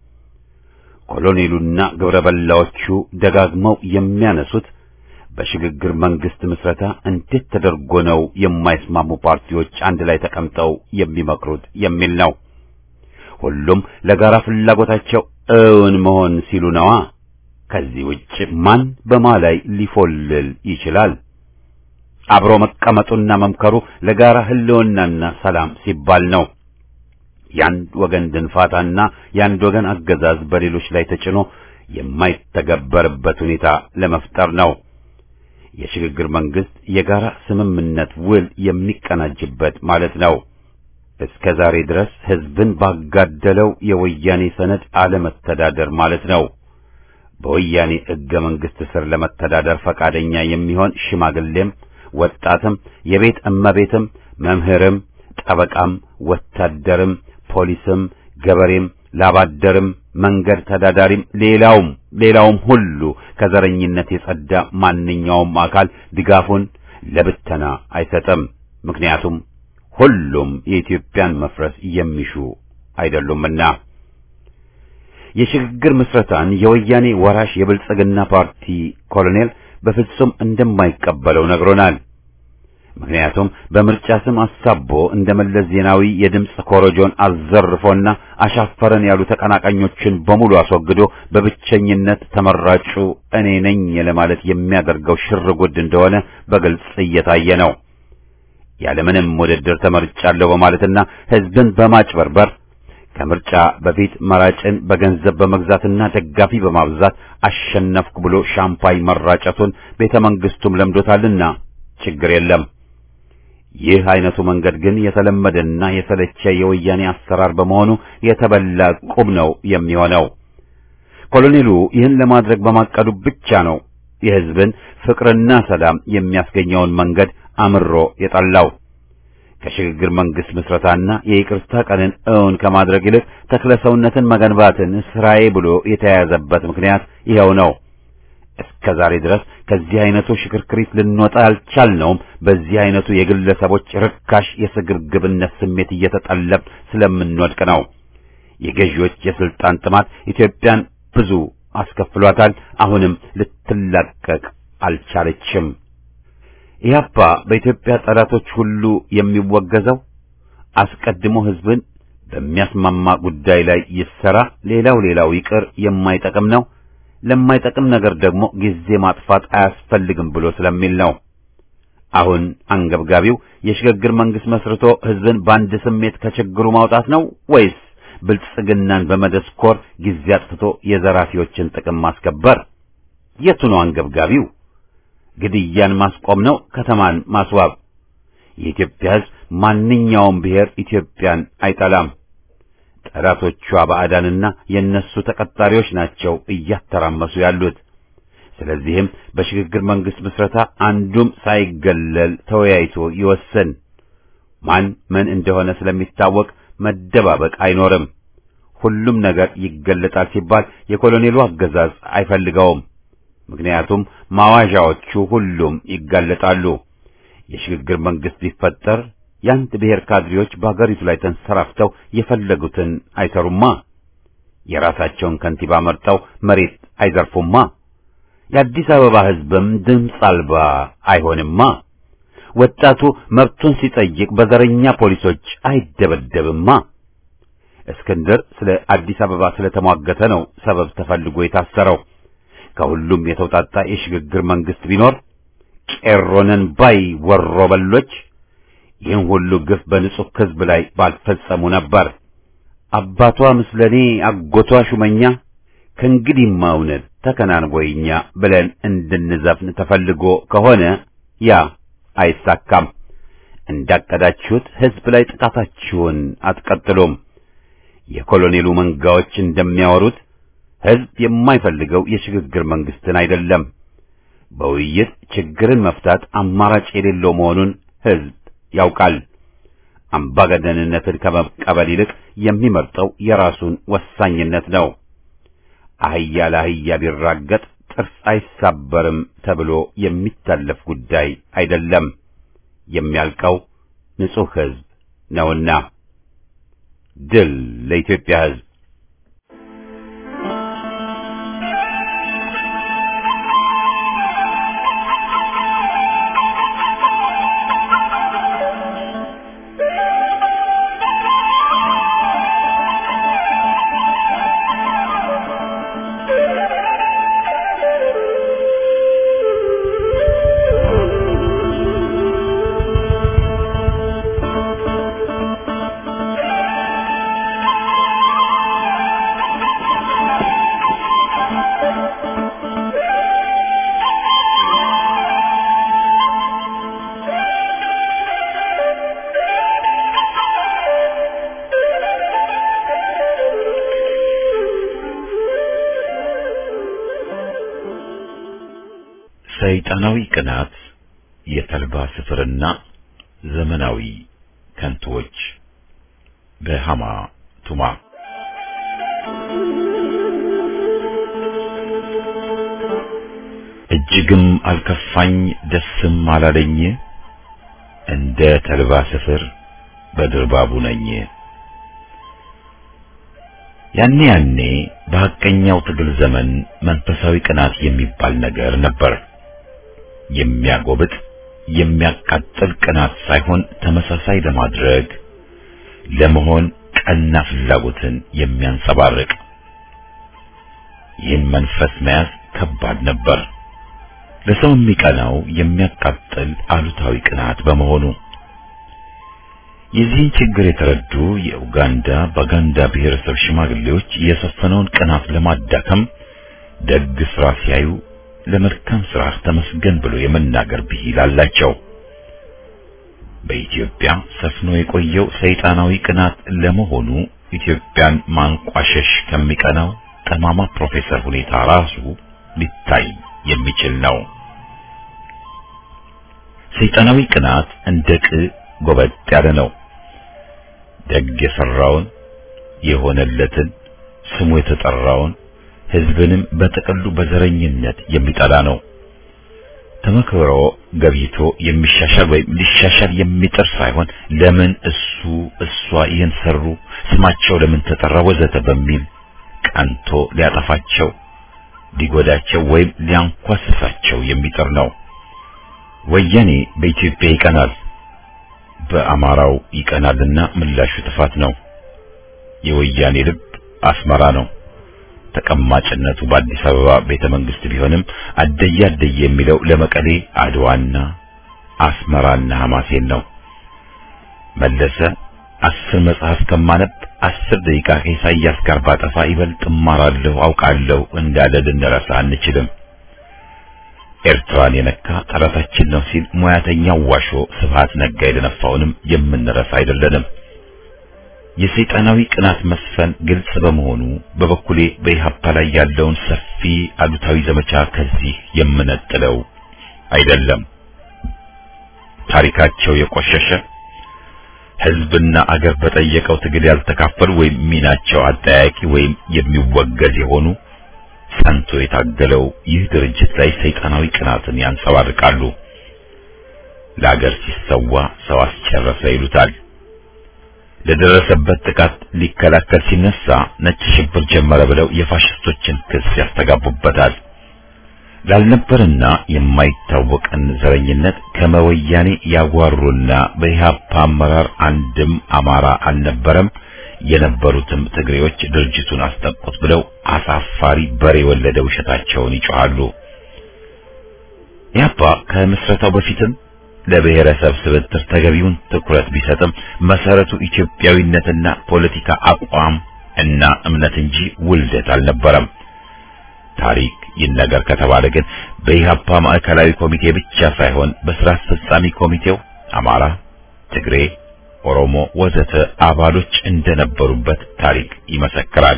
Speaker 1: ኮሎኔሉና ግብረ በላዎቹ ደጋግመው የሚያነሱት በሽግግር መንግስት ምስረታ እንዴት ተደርጎ ነው የማይስማሙ ፓርቲዎች አንድ ላይ ተቀምጠው የሚመክሩት የሚል ነው። ሁሉም ለጋራ ፍላጎታቸው እውን መሆን ሲሉ ነዋ። ከዚህ ውጭ ማን በማ ላይ ሊፎልል ይችላል? አብሮ መቀመጡና መምከሩ ለጋራ ህልውናና ሰላም ሲባል ነው። የአንድ ወገን ድንፋታና የአንድ ወገን አገዛዝ በሌሎች ላይ ተጭኖ የማይተገበርበት ሁኔታ ለመፍጠር ነው። የሽግግር መንግስት የጋራ ስምምነት ውል የሚቀናጅበት ማለት ነው። እስከ ዛሬ ድረስ ህዝብን ባጋደለው የወያኔ ሰነድ አለመተዳደር ማለት ነው። በወያኔ ሕገ መንግስት ስር ለመተዳደር ፈቃደኛ የሚሆን ሽማግሌም ወጣትም የቤት እመቤትም መምህርም ጠበቃም ወታደርም ፖሊስም ገበሬም ላባደርም መንገድ ተዳዳሪም ሌላውም ሌላውም ሁሉ ከዘረኝነት የጸዳ ማንኛውም አካል ድጋፉን ለብተና አይሰጥም። ምክንያቱም ሁሉም የኢትዮጵያን መፍረስ የሚሹ አይደሉምና። የሽግግር ምስረታን የወያኔ ወራሽ የብልጽግና ፓርቲ ኮሎኔል በፍጹም እንደማይቀበለው ነግሮናል። ምክንያቱም በምርጫ ስም አሳቦ እንደ መለስ ዜናዊ የድምፅ ኮረጆን አዘርፎና አሻፈረን ያሉ ተቀናቃኞችን በሙሉ አስወግዶ በብቸኝነት ተመራጩ እኔ ነኝ ለማለት የሚያደርገው ሽርጉድ እንደሆነ በግልጽ እየታየ ነው። ያለምንም ውድድር ተመርጫለሁ በማለትና ሕዝብን በማጭበርበር ከምርጫ በፊት መራጭን በገንዘብ በመግዛትና ደጋፊ በማብዛት አሸነፍኩ ብሎ ሻምፓኝ መራጨቱን ቤተ መንግስቱም ለምዶታልና ችግር የለም። ይህ አይነቱ መንገድ ግን የተለመደና የሰለቸ የወያኔ አሰራር በመሆኑ የተበላ ቁም ነው የሚሆነው። ኮሎኔሉ ይህን ለማድረግ በማቀዱ ብቻ ነው የሕዝብን ፍቅርና ሰላም የሚያስገኘውን መንገድ አምሮ የጠላው። ከሽግግር መንግስት ምስረታና የይቅርታ ቀንን እውን ከማድረግ ይልቅ ተክለ ሰውነትን መገንባትን ስራዬ ብሎ የተያያዘበት ምክንያት ይኸው ነው። እስከ ዛሬ ድረስ ከዚህ አይነቱ ሽክርክሪት ልንወጣ ያልቻልነውም በዚህ አይነቱ የግለሰቦች ርካሽ የስግብግብነት ስሜት እየተጠለብ ስለምንወድቅ ነው። የገዢዎች የስልጣን ጥማት ኢትዮጵያን ብዙ አስከፍሏታል። አሁንም ልትላቀቅ አልቻለችም። ኢህአፓ በኢትዮጵያ ጠላቶች ሁሉ የሚወገዘው አስቀድሞ ህዝብን በሚያስማማ ጉዳይ ላይ ይሰራ፣ ሌላው ሌላው ይቅር የማይጠቅም ነው ለማይጠቅም ነገር ደግሞ ጊዜ ማጥፋት አያስፈልግም ብሎ ስለሚል ነው። አሁን አንገብጋቢው የሽግግር መንግስት መስርቶ ህዝብን በአንድ ስሜት ከችግሩ ማውጣት ነው ወይስ ብልጽግናን በመደስኮር ጊዜ አጥፍቶ የዘራፊዎችን ጥቅም ማስከበር? የቱ ነው አንገብጋቢው? ግድያን ማስቆም ነው? ከተማን ማስዋብ? የኢትዮጵያ ህዝብ ማንኛውም ብሔር ኢትዮጵያን አይጠላም። ጠላቶቿ ባዕዳንና የነሱ ተቀጣሪዎች ናቸው እያተራመሱ ያሉት። ስለዚህም በሽግግር መንግስት ምስረታ አንዱም ሳይገለል ተወያይቶ ይወስን። ማን ምን እንደሆነ ስለሚታወቅ መደባበቅ አይኖርም። ሁሉም ነገር ይገለጣል ሲባል የኮሎኔሉ አገዛዝ አይፈልገውም። ምክንያቱም ማዋዣዎቹ ሁሉም ይጋለጣሉ። የሽግግር መንግስት ቢፈጠር የአንድ ብሔር ካድሬዎች በአገሪቱ ላይ ተንሰራፍተው የፈለጉትን አይሰሩማ። የራሳቸውን ከንቲባ መርጠው መሬት አይዘርፉማ። የአዲስ አበባ ህዝብም ድምፅ አልባ አይሆንማ። ወጣቱ መብቱን ሲጠይቅ በዘረኛ ፖሊሶች አይደበደብማ። እስክንድር ስለ አዲስ አበባ ስለተሟገተ ነው ሰበብ ተፈልጎ የታሰረው። ከሁሉም የተውጣጣ የሽግግር መንግስት ቢኖር ቄሮንን ባይ ወሮ በሎች ይህን ሁሉ ግፍ በንጹህ ህዝብ ላይ ባልፈጸሙ ነበር። አባቷ ምስለኔ አጎቷ ሹመኛ ከእንግዲህማ እውነት ተከናንቦይኛ ብለን እንድንዘፍን ተፈልጎ ከሆነ ያ አይሳካም። እንዳቀዳችሁት ህዝብ ላይ ጥቃታችሁን አትቀጥሉም። የኮሎኔሉ መንጋዎች እንደሚያወሩት ህዝብ የማይፈልገው የሽግግር መንግስትን አይደለም። በውይይት ችግርን መፍታት አማራጭ የሌለው መሆኑን ህዝብ ያውቃል። አምባገነንነትን ከመቀበል ይልቅ የሚመርጠው የራሱን ወሳኝነት ነው። አህያ ለአህያ ቢራገጥ ጥርስ አይሳበርም ተብሎ የሚታለፍ ጉዳይ አይደለም። የሚያልቀው ንጹህ ህዝብ ነውና። ድል ለኢትዮጵያ ህዝብ!
Speaker 4: ሰይጣናዊ ቅናት፣ የተልባ ስፍርና ዘመናዊ ከንቶች በሃማ ቱማ እጅግም አልከፋኝ ደስም አላለኝ እንደ ተልባ ስፍር በድርባቡ ነኝ። ያኔ ያኔ በሐቀኛው ትግል ዘመን መንፈሳዊ ቅናት የሚባል ነገር ነበር። የሚያጎብጥ የሚያቃጥል ቅናት ሳይሆን ተመሳሳይ ለማድረግ ለመሆን ቀና ፍላጎትን የሚያንጸባርቅ ይህን መንፈስ መያዝ ከባድ ነበር። ለሰው የሚቀናው የሚያቃጥል አሉታዊ ቅናት በመሆኑ የዚህን ችግር የተረዱ የኡጋንዳ ባጋንዳ ብሔረሰብ ሽማግሌዎች የሰፈነውን ቅናት ለማዳከም ደግ ስራ ሲያዩ ለመልካም ስራ ተመስገን ብሎ የመናገር ብሂል አላቸው። በኢትዮጵያ ሰፍኖ የቆየው ሰይጣናዊ ቅናት ለመሆኑ ኢትዮጵያን ማንቋሸሽ ከሚቀናው ጠማማ ፕሮፌሰር ሁኔታ ራሱ ሊታይ የሚችል ነው። ሰይጣናዊ ቅናት እንደ ቅ ጎበጥ ያለ ነው። ደግ የሰራውን የሆነለትን ስሙ የተጠራውን ሕዝብንም በጥቅሉ በዘረኝነት የሚጠላ ነው። ተመክሮ ገብይቶ የሚሻሻል ወይም ሊሻሻል የሚጥር ሳይሆን ለምን እሱ እሷ ይህን ሰሩ፣ ስማቸው ለምን ተጠራ፣ ወዘተ በሚል ቀንቶ ሊያጠፋቸው ሊጎዳቸው ወይም ሊያንኳስሳቸው የሚጥር ነው። ወያኔ በኢትዮጵያ ይቀናል፣ በአማራው ይቀናልና ምላሹ ጥፋት ነው። የወያኔ ልብ አስመራ ነው። ተቀማጭነቱ በአዲስ አበባ ቤተ መንግስት ቢሆንም አደየ አደየ የሚለው ለመቀሌ አድዋና አስመራና ሐማሴን ነው። መለሰ አስር መጽሐፍ ከማነብ አስር ደቂቃ ከኢሳያስ ጋር ባጠፋ ይበልጥ እማራለሁ አውቃለሁ እንዳለ ልንረሳ አንችልም። ኤርትራን የነካ ጠላታችን ነው ሲል ሙያተኛው ዋሾ ስብሃት ነጋ የደነፋውንም የምንረሳ አይደለንም። የሰይጣናዊ ቅናት መስፈን ግልጽ በመሆኑ በበኩሌ በኢህአፓ ላይ ያለውን ሰፊ አሉታዊ ዘመቻ ከዚህ የምነጥለው አይደለም። ታሪካቸው የቆሸሸ ህዝብና አገር በጠየቀው ትግል ያልተካፈሉ ወይም ሚናቸው አጠያቂ ወይም የሚወገዝ የሆኑ ጸንቶ የታገለው ይህ ድርጅት ላይ ሰይጣናዊ ቅናትን ያንጸባርቃሉ። ለአገር ሲሰዋ ሰው አስጨረሰ ይሉታል። ለደረሰበት ጥቃት ሊከላከል ሲነሳ ነጭ ሽብር ጀመረ ብለው የፋሽስቶችን ክስ ያስተጋቡበታል። ላልነበርና የማይታወቅን ዘረኝነት ከመወያኔ ያጓሩና በኢህአፓ አመራር አንድም አማራ አልነበረም የነበሩትም ትግሬዎች ድርጅቱን አስጠቁት ብለው አሳፋሪ በሬ የወለደ ውሸታቸውን ይጮሃሉ። ኢህአፓ ከምስረታው በፊትም ለብሔረሰብ ስብጥር ተገቢውን ትኩረት ቢሰጥም መሰረቱ ኢትዮጵያዊነትና ፖለቲካ አቋም እና እምነት እንጂ ውልደት አልነበረም። ታሪክ ይነገር ከተባለ ግን በኢህአፓ ማዕከላዊ ኮሚቴ ብቻ ሳይሆን በስራ አስፈጻሚ ኮሚቴው አማራ፣ ትግሬ፣ ኦሮሞ ወዘተ አባሎች እንደነበሩበት ታሪክ ይመሰክራል።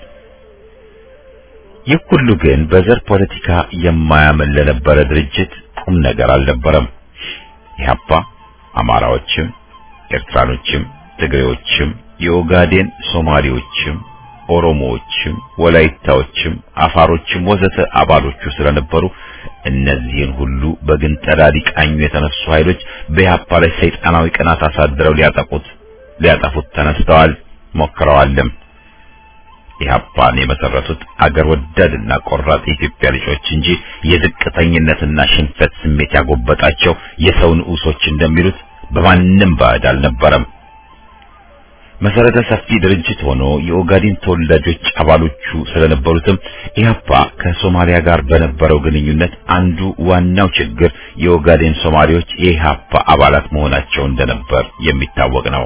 Speaker 4: ይህ ሁሉ ግን በዘር ፖለቲካ የማያምን ለነበረ ድርጅት ቁም ነገር አልነበረም። ኢህአፓ አማራዎችም፣ ኤርትራኖችም፣ ትግሬዎችም፣ የኦጋዴን ሶማሌዎችም፣ ኦሮሞዎችም፣ ወላይታዎችም፣ አፋሮችም ወዘተ አባሎቹ ስለነበሩ እነዚህን ሁሉ በግንጠላ ሊቃኙ የተነሱ ኃይሎች በኢህአፓ ላይ ሰይጣናዊ ቅናት አሳድረው ሊያጠቁት ሊያጠፉት ተነስተዋል፣ ሞክረዋልም። ኢህአፓን የመሰረቱት አገር ወዳድና ቆራጥ የኢትዮጵያ ልጆች እንጂ የዝቅተኝነትና ሽንፈት ስሜት ያጎበጣቸው የሰው ንዑሶች እንደሚሉት በማንም ባዕድ አልነበረም። መሰረተ ሰፊ ድርጅት ሆኖ የኦጋዴን ተወላጆች አባሎቹ ስለነበሩትም ኢህአፓ ከሶማሊያ ጋር በነበረው ግንኙነት አንዱ ዋናው ችግር የኦጋዴን ሶማሌዎች የኢህአፓ አባላት መሆናቸው እንደነበር የሚታወቅ ነው።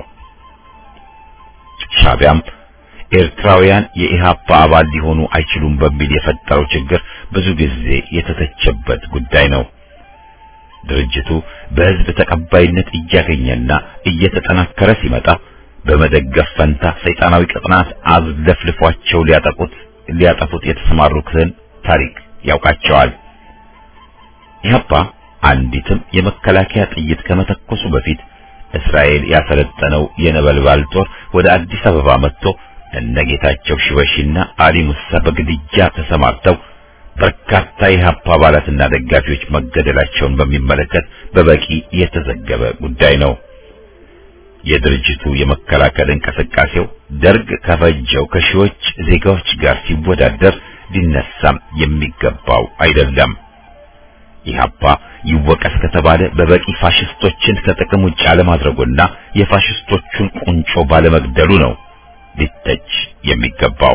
Speaker 4: ሻቢያም ኤርትራውያን የኢህአፓ አባል ሊሆኑ አይችሉም በሚል የፈጠረው ችግር ብዙ ጊዜ የተተቸበት ጉዳይ ነው። ድርጅቱ በህዝብ ተቀባይነት እያገኘና እየተጠናከረ ሲመጣ በመደገፍ ፈንታ ሰይጣናዊ ቅጥናት አዝለፍልፏቸው ሊያጠቁት ሊያጠፉት የተሰማሩትን ታሪክ ያውቃቸዋል። ኢህአፓ አንዲትም የመከላከያ ጥይት ከመተኮሱ በፊት እስራኤል ያሰለጠነው የነበልባል ጦር ወደ አዲስ አበባ መጥቶ እነ ጌታቸው ሽበሺና አሊ ሙሳ በግድያ ተሰማርተው በርካታ የኢህአፓ አባላትና ደጋፊዎች መገደላቸውን በሚመለከት በበቂ የተዘገበ ጉዳይ ነው። የድርጅቱ የመከላከል እንቅስቃሴው ደርግ ከፈጀው ከሺዎች ዜጋዎች ጋር ሲወዳደር ሊነሳም የሚገባው አይደለም። ኢህአፓ ይወቀስ ከተባለ በበቂ ፋሽስቶችን ከጥቅም ውጭ አለማድረጉና የፋሽስቶቹን ቁንጮ ባለመግደሉ ነው ሊተች የሚገባው።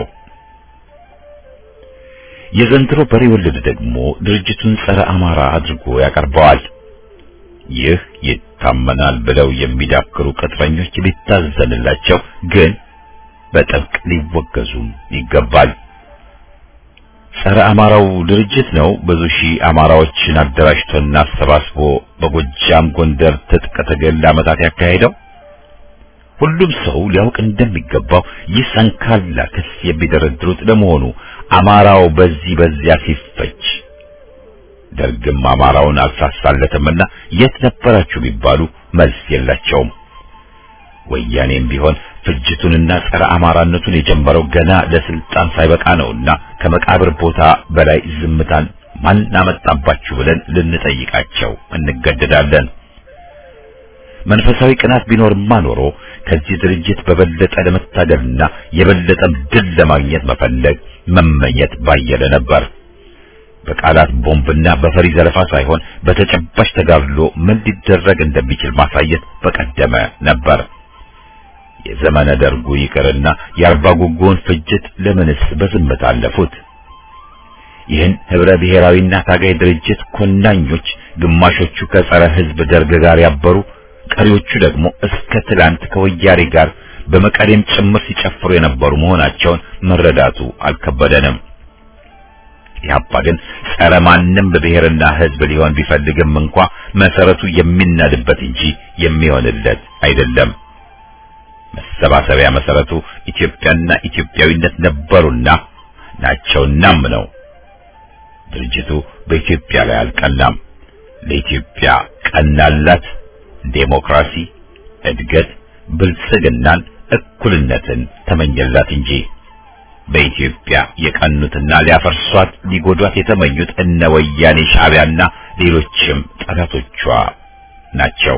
Speaker 4: የዘንድሮ በሬ ወለድ ደግሞ ድርጅቱን ጸረ አማራ አድርጎ ያቀርበዋል። ይህ ይታመናል ብለው የሚዳክሩ ቅጥረኞች ሊታዘንላቸው፣ ግን በጥብቅ ሊወገዙም ይገባል። ጸረ አማራው ድርጅት ነው ብዙ ሺህ አማራዎችን አደራጅቶና አሰባስቦ በጎጃም ጎንደር ትጥቅ ትግል ለዓመታት ያካሄደው። ሁሉም ሰው ሊያውቅ እንደሚገባው ይህ ሰንካላ ክስ የሚደረድሩት ለመሆኑ አማራው በዚህ በዚያ ሲፈጅ ደርግም አማራውን አልሳሳለትምና የት ነበራችሁ ቢባሉ መልስ የላቸውም። ወያኔም ቢሆን ፍጅቱንና ጸረ አማራነቱን የጀመረው ገና ለስልጣን ሳይበቃ ነውና ከመቃብር ቦታ በላይ ዝምታን ማን አመጣባችሁ ብለን ልንጠይቃቸው እንገደዳለን። መንፈሳዊ ቅናት ቢኖርማ ኖሮ ከዚህ ድርጅት በበለጠ ለመታገልና የበለጠም ድል ለማግኘት መፈለግ መመኘት ባየለ ነበር። በቃላት ቦምብና በፈሪ ዘለፋ ሳይሆን በተጨባጭ ተጋድሎ ምን ሊደረግ እንደሚችል ማሳየት በቀደመ ነበር። የዘመነ ደርጉ ይቅርና የአርባ ጉጉውን ፍጅት ለምንስ በዝምታ አለፉት? ይህን ህብረ ብሔራዊና ታጋይ ድርጅት ኮናኞች ግማሾቹ ከጸረ ህዝብ ደርግ ጋር ያበሩ፣ ቀሪዎቹ ደግሞ እስከ ትላንት ከወያኔ ጋር በመቀሌም ጭምር ሲጨፍሩ የነበሩ መሆናቸውን መረዳቱ አልከበደንም። ኢህአፓ ግን ጸረ ማንም በብሔርና ህዝብ ሊሆን ቢፈልግም እንኳ መሰረቱ የሚናድበት እንጂ የሚሆንለት አይደለም። መሰባሰቢያ መሰረቱ ኢትዮጵያና ኢትዮጵያዊነት ነበሩና ናቸውናም ነው። ድርጅቱ በኢትዮጵያ ላይ አልቀናም። ለኢትዮጵያ ቀናላት ዴሞክራሲ፣ እድገት፣ ብልጽግናን፣ እኩልነትን ተመኘላት እንጂ በኢትዮጵያ የቀኑትና ሊያፈርሷት ሊጎዷት የተመኙት እነ ወያኔ ሻዕቢያና ሌሎችም ጠላቶቿ ናቸው።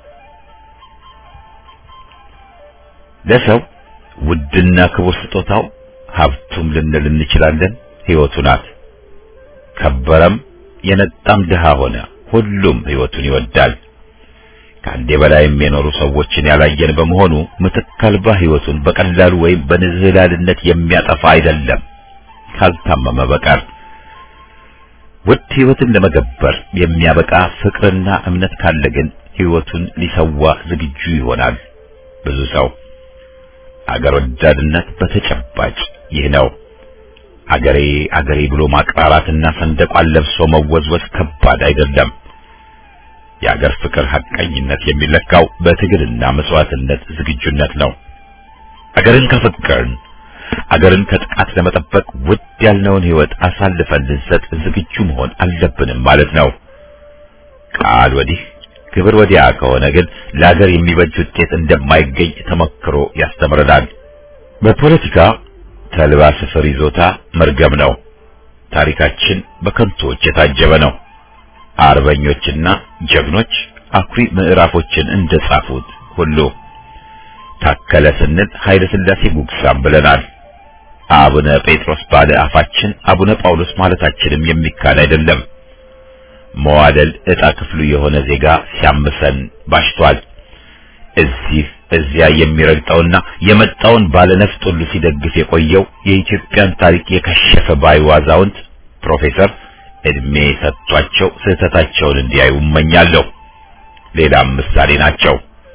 Speaker 4: ለሰው ውድና ክቡር ስጦታው ሀብቱም ልንል እንችላለን ሕይወቱ ናት። ከበረም የነጣም ድሃ ሆነ ሁሉም ሕይወቱን ይወዳል። ከአንዴ በላይም የኖሩ ሰዎችን ያላየን በመሆኑ ምትክ አልባ ሕይወቱን በቀላሉ ወይም በንዝህላልነት የሚያጠፋ አይደለም ካልታመመ በቀር። ውድ ሕይወትን ለመገበር የሚያበቃ ፍቅርና እምነት ካለ ግን ሕይወቱን ሊሰዋ ዝግጁ ይሆናል ብዙ ሰው። አገር ወዳድነት በተጨባጭ ይህ ነው። አገሬ አገሬ ብሎ ማቅራራትና ሰንደቋን ለብሶ መወዝወዝ ከባድ አይደለም። የአገር ፍቅር ሐቀኝነት የሚለካው በትግልና መስዋዕትነት ዝግጁነት ነው። አገርን ከፈቀርን አገርን ከጥቃት ለመጠበቅ ውድ ያልነውን ሕይወት አሳልፈን ልንሰጥ ዝግጁ መሆን አለብንም ማለት ነው። ቃል ወዲህ ክብር ወዲያ ከሆነ ግን ለአገር የሚበጅ ውጤት እንደማይገኝ ተመክሮ ያስተምረናል። በፖለቲካ ተልባ ስፍር ይዞታ መርገም ነው። ታሪካችን በከንቶች የታጀበ ነው። አርበኞችና ጀግኖች አኩሪ ምዕራፎችን እንደጻፉት ሁሉ ታከለ ስንል ኃይለ ሥላሴ ጉግሳም ብለናል። አቡነ ጴጥሮስ ባለ አፋችን አቡነ ጳውሎስ ማለታችንም የሚካድ አይደለም። መዋደል ዕጣ ክፍሉ የሆነ ዜጋ ሲያምሰን ባሽቷል። እዚህ እዚያ የሚረግጠውና የመጣውን ባለነፍጥ ሁሉ ሲደግፍ የቆየው የኢትዮጵያን ታሪክ የከሸፈ ባይ አዛውንት ፕሮፌሰር እድሜ ሰጥቷቸው ስህተታቸውን እንዲያዩ እመኛለሁ። ሌላም ምሳሌ ናቸው።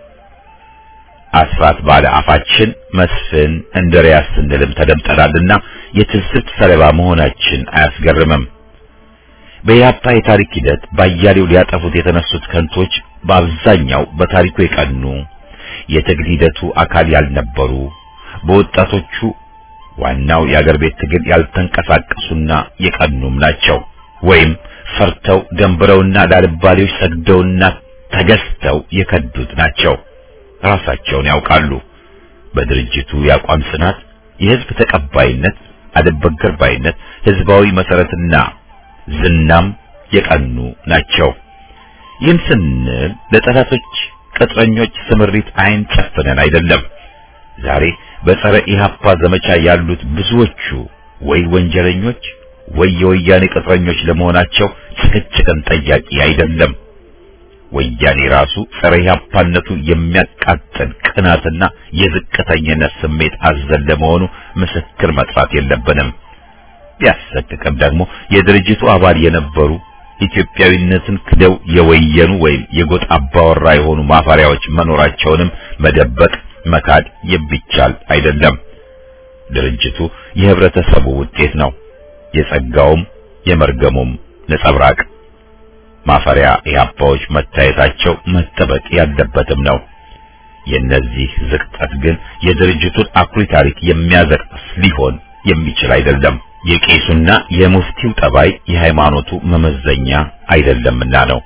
Speaker 4: አስራት ባለ አፋችን መስፍን እንድሪያስ ስንልም ተደምጠናልና የትዝብት ሰለባ መሆናችን አያስገርምም። በኢህአፓ የታሪክ ሂደት ባያሌው ሊያጠፉት የተነሱት ከንቶች በአብዛኛው በታሪኩ የቀኑ የትግል ሂደቱ አካል ያልነበሩ በወጣቶቹ ዋናው የአገር ቤት ትግል ያልተንቀሳቀሱና የቀኑም ናቸው። ወይም ፈርተው ደንብረውና ላልባሌዎች ሰግደውና ተገዝተው የከዱት ናቸው። ራሳቸውን ያውቃሉ። በድርጅቱ የአቋም ጽናት፣ የህዝብ ተቀባይነት፣ አልበገር ባይነት፣ ህዝባዊ መሰረትና ዝናም የቀኑ ናቸው። ይህን ስንል ለጠላቶች ቅጥረኞች ስምሪት አይን ጨፍነን አይደለም። ዛሬ በጸረ ኢህአፓ ዘመቻ ያሉት ብዙዎቹ ወይ ወንጀለኞች ወይ የወያኔ ቅጥረኞች ለመሆናቸው ጭቅጭቅን ጠያቂ አይደለም። ወያኔ ራሱ ጸረ ኢህአፓነቱ የሚያቃጥል ቅናትና የዝቅተኝነት ስሜት አዘል ለመሆኑ ምስክር መጥራት የለብንም። ቢያሰቅቅም ደግሞ የድርጅቱ አባል የነበሩ ኢትዮጵያዊነትን ክደው የወየኑ ወይም የጎጥ አባወራ የሆኑ ማፈሪያዎች መኖራቸውንም መደበቅ መካድ የሚቻል አይደለም። ድርጅቱ የህብረተሰቡ ውጤት ነው፣ የጸጋውም የመርገሙም ነጸብራቅ። ማፈሪያ ኢህአፓዎች መታየታቸው መጠበቅ ያለበትም ነው። የነዚህ ዝቅጠት ግን የድርጅቱን አኩሪ ታሪክ የሚያዘቅስ ሊሆን የሚችል አይደለም። የቄሱና የሙፍቲው ጠባይ የሃይማኖቱ መመዘኛ አይደለምና ነው።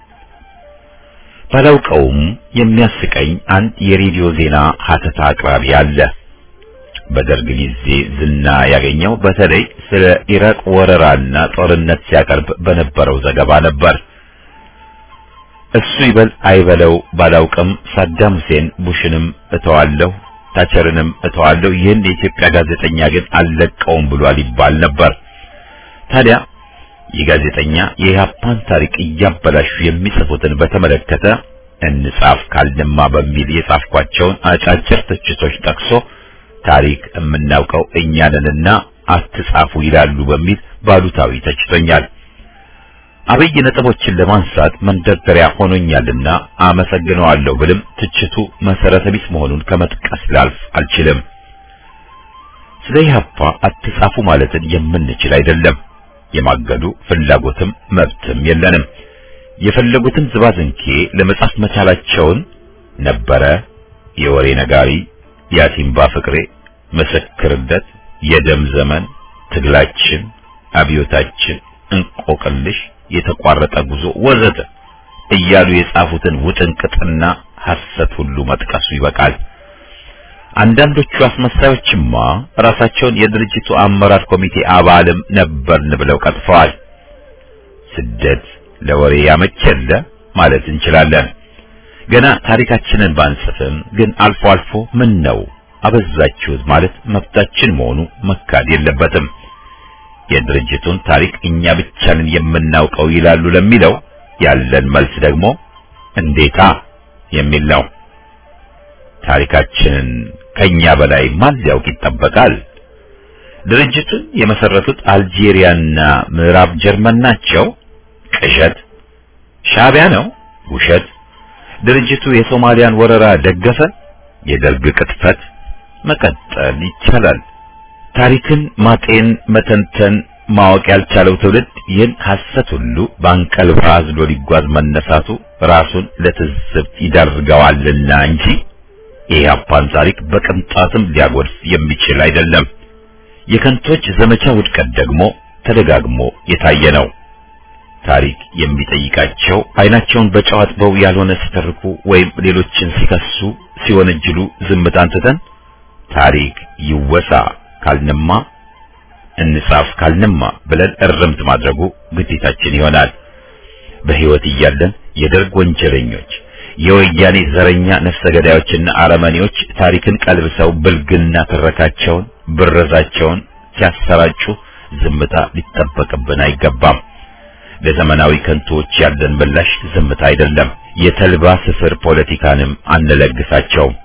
Speaker 4: ባላውቀውም የሚያስቀኝ አንድ የሬዲዮ ዜና ሀተታ አቅራቢ አለ። በደርግ ጊዜ ዝና ያገኘው በተለይ ስለ ኢራቅ ወረራና ጦርነት ሲያቀርብ በነበረው ዘገባ ነበር። እሱ ይበል አይበለው ባላውቅም ሳዳም ሁሴን ቡሽንም እተዋለሁ ታቸርንም እተዋለሁ ይህን የኢትዮጵያ ጋዜጠኛ ግን አልለቀውም ብሏል ይባል ነበር። ታዲያ ይህ ጋዜጠኛ የኢህአፓን ታሪክ እያበላሹ የሚጽፉትን በተመለከተ እንጻፍ ካልንማ በሚል የጻፍኳቸውን አጫጭር ትችቶች ጠቅሶ ታሪክ የምናውቀው እኛንንና አትጻፉ ይላሉ በሚል ባሉታዊ ተችቶኛል። አብይ ነጥቦችን ለማንሳት መንደርደሪያ ሆኖኛልና አመሰግነዋለሁ ብልም ትችቱ መሰረተ ቢስ መሆኑን ከመጥቀስ ላልፍ አልችልም። ስለ ኢህአፓ አትጻፉ ማለትን የምንችል አይደለም። የማገዱ ፍላጎትም መብትም የለንም። የፈለጉትን ዝባዝንኬ ለመጻፍ መቻላቸውን ነበረ የወሬ ነጋሪ፣ ያሲምባ ፍቅሬ፣ ምስክርነት፣ የደም ዘመን፣ ትግላችን፣ አብዮታችን፣ እንቆቅልሽ የተቋረጠ ጉዞ ወዘተ እያሉ የጻፉትን ውጥንቅጥና ሐሰት ሁሉ መጥቀሱ ይበቃል። አንዳንዶቹ አስመሳዮችማ ራሳቸውን የድርጅቱ አመራር ኮሚቴ አባልም ነበርን ብለው ቀጥፈዋል። ስደት ለወሬ ያመቸለ ማለት እንችላለን። ገና ታሪካችንን ባንጽፍም ግን አልፎ አልፎ ምን ነው አበዛችሁት ማለት መብታችን መሆኑ መካድ የለበትም። የድርጅቱን ታሪክ እኛ ብቻ ነን የምናውቀው ይላሉ ለሚለው ያለን መልስ ደግሞ እንዴታ የሚል ነው። ታሪካችንን ከኛ በላይ ማን ሊያውቅ ይጠበቃል? ድርጅቱን የመሰረቱት አልጄሪያና ምዕራብ ጀርመን ናቸው። ቅዠት። ሻዕቢያ ነው። ውሸት። ድርጅቱ የሶማሊያን ወረራ ደገፈ። የደርግ ቅጥፈት። መቀጠል ይቻላል። ታሪክን ማጤን፣ መተንተን፣ ማወቅ ያልቻለው ትውልድ ይህን ሐሰት ሁሉ በአንቀልባ አዝሎ ሊጓዝ መነሳቱ ራሱን ለትዝብት ይዳርገዋልና እንጂ የኢህአፓን ታሪክ በቅንጣትም ሊያጎድፍ የሚችል አይደለም። የከንቶች ዘመቻ ውድቀት ደግሞ ተደጋግሞ የታየ ነው። ታሪክ የሚጠይቃቸው አይናቸውን በጨው አጥበው ያልሆነ ሲተርኩ ወይም ሌሎችን ሲከሱ ሲወነጅሉ ዝምታን ትተን ታሪክ ይወሳ ካልንማ እንጻፍ ካልንማ ብለን እርምት ማድረጉ ግዴታችን ይሆናል። በሕይወት እያለን የደርግ ወንጀለኞች፣ የወያኔ ዘረኛ ነፍሰ ገዳዮችና አረመኔዎች ታሪክን ቀልብሰው ብልግና ትረካቸውን፣ ብረዛቸውን ሲያሰራጩ ዝምታ ሊጠበቅብን አይገባም። ለዘመናዊ ከንቶዎች ያለን ምላሽ ዝምታ አይደለም። የተልባ ስፍር ፖለቲካንም አንለግሳቸውም።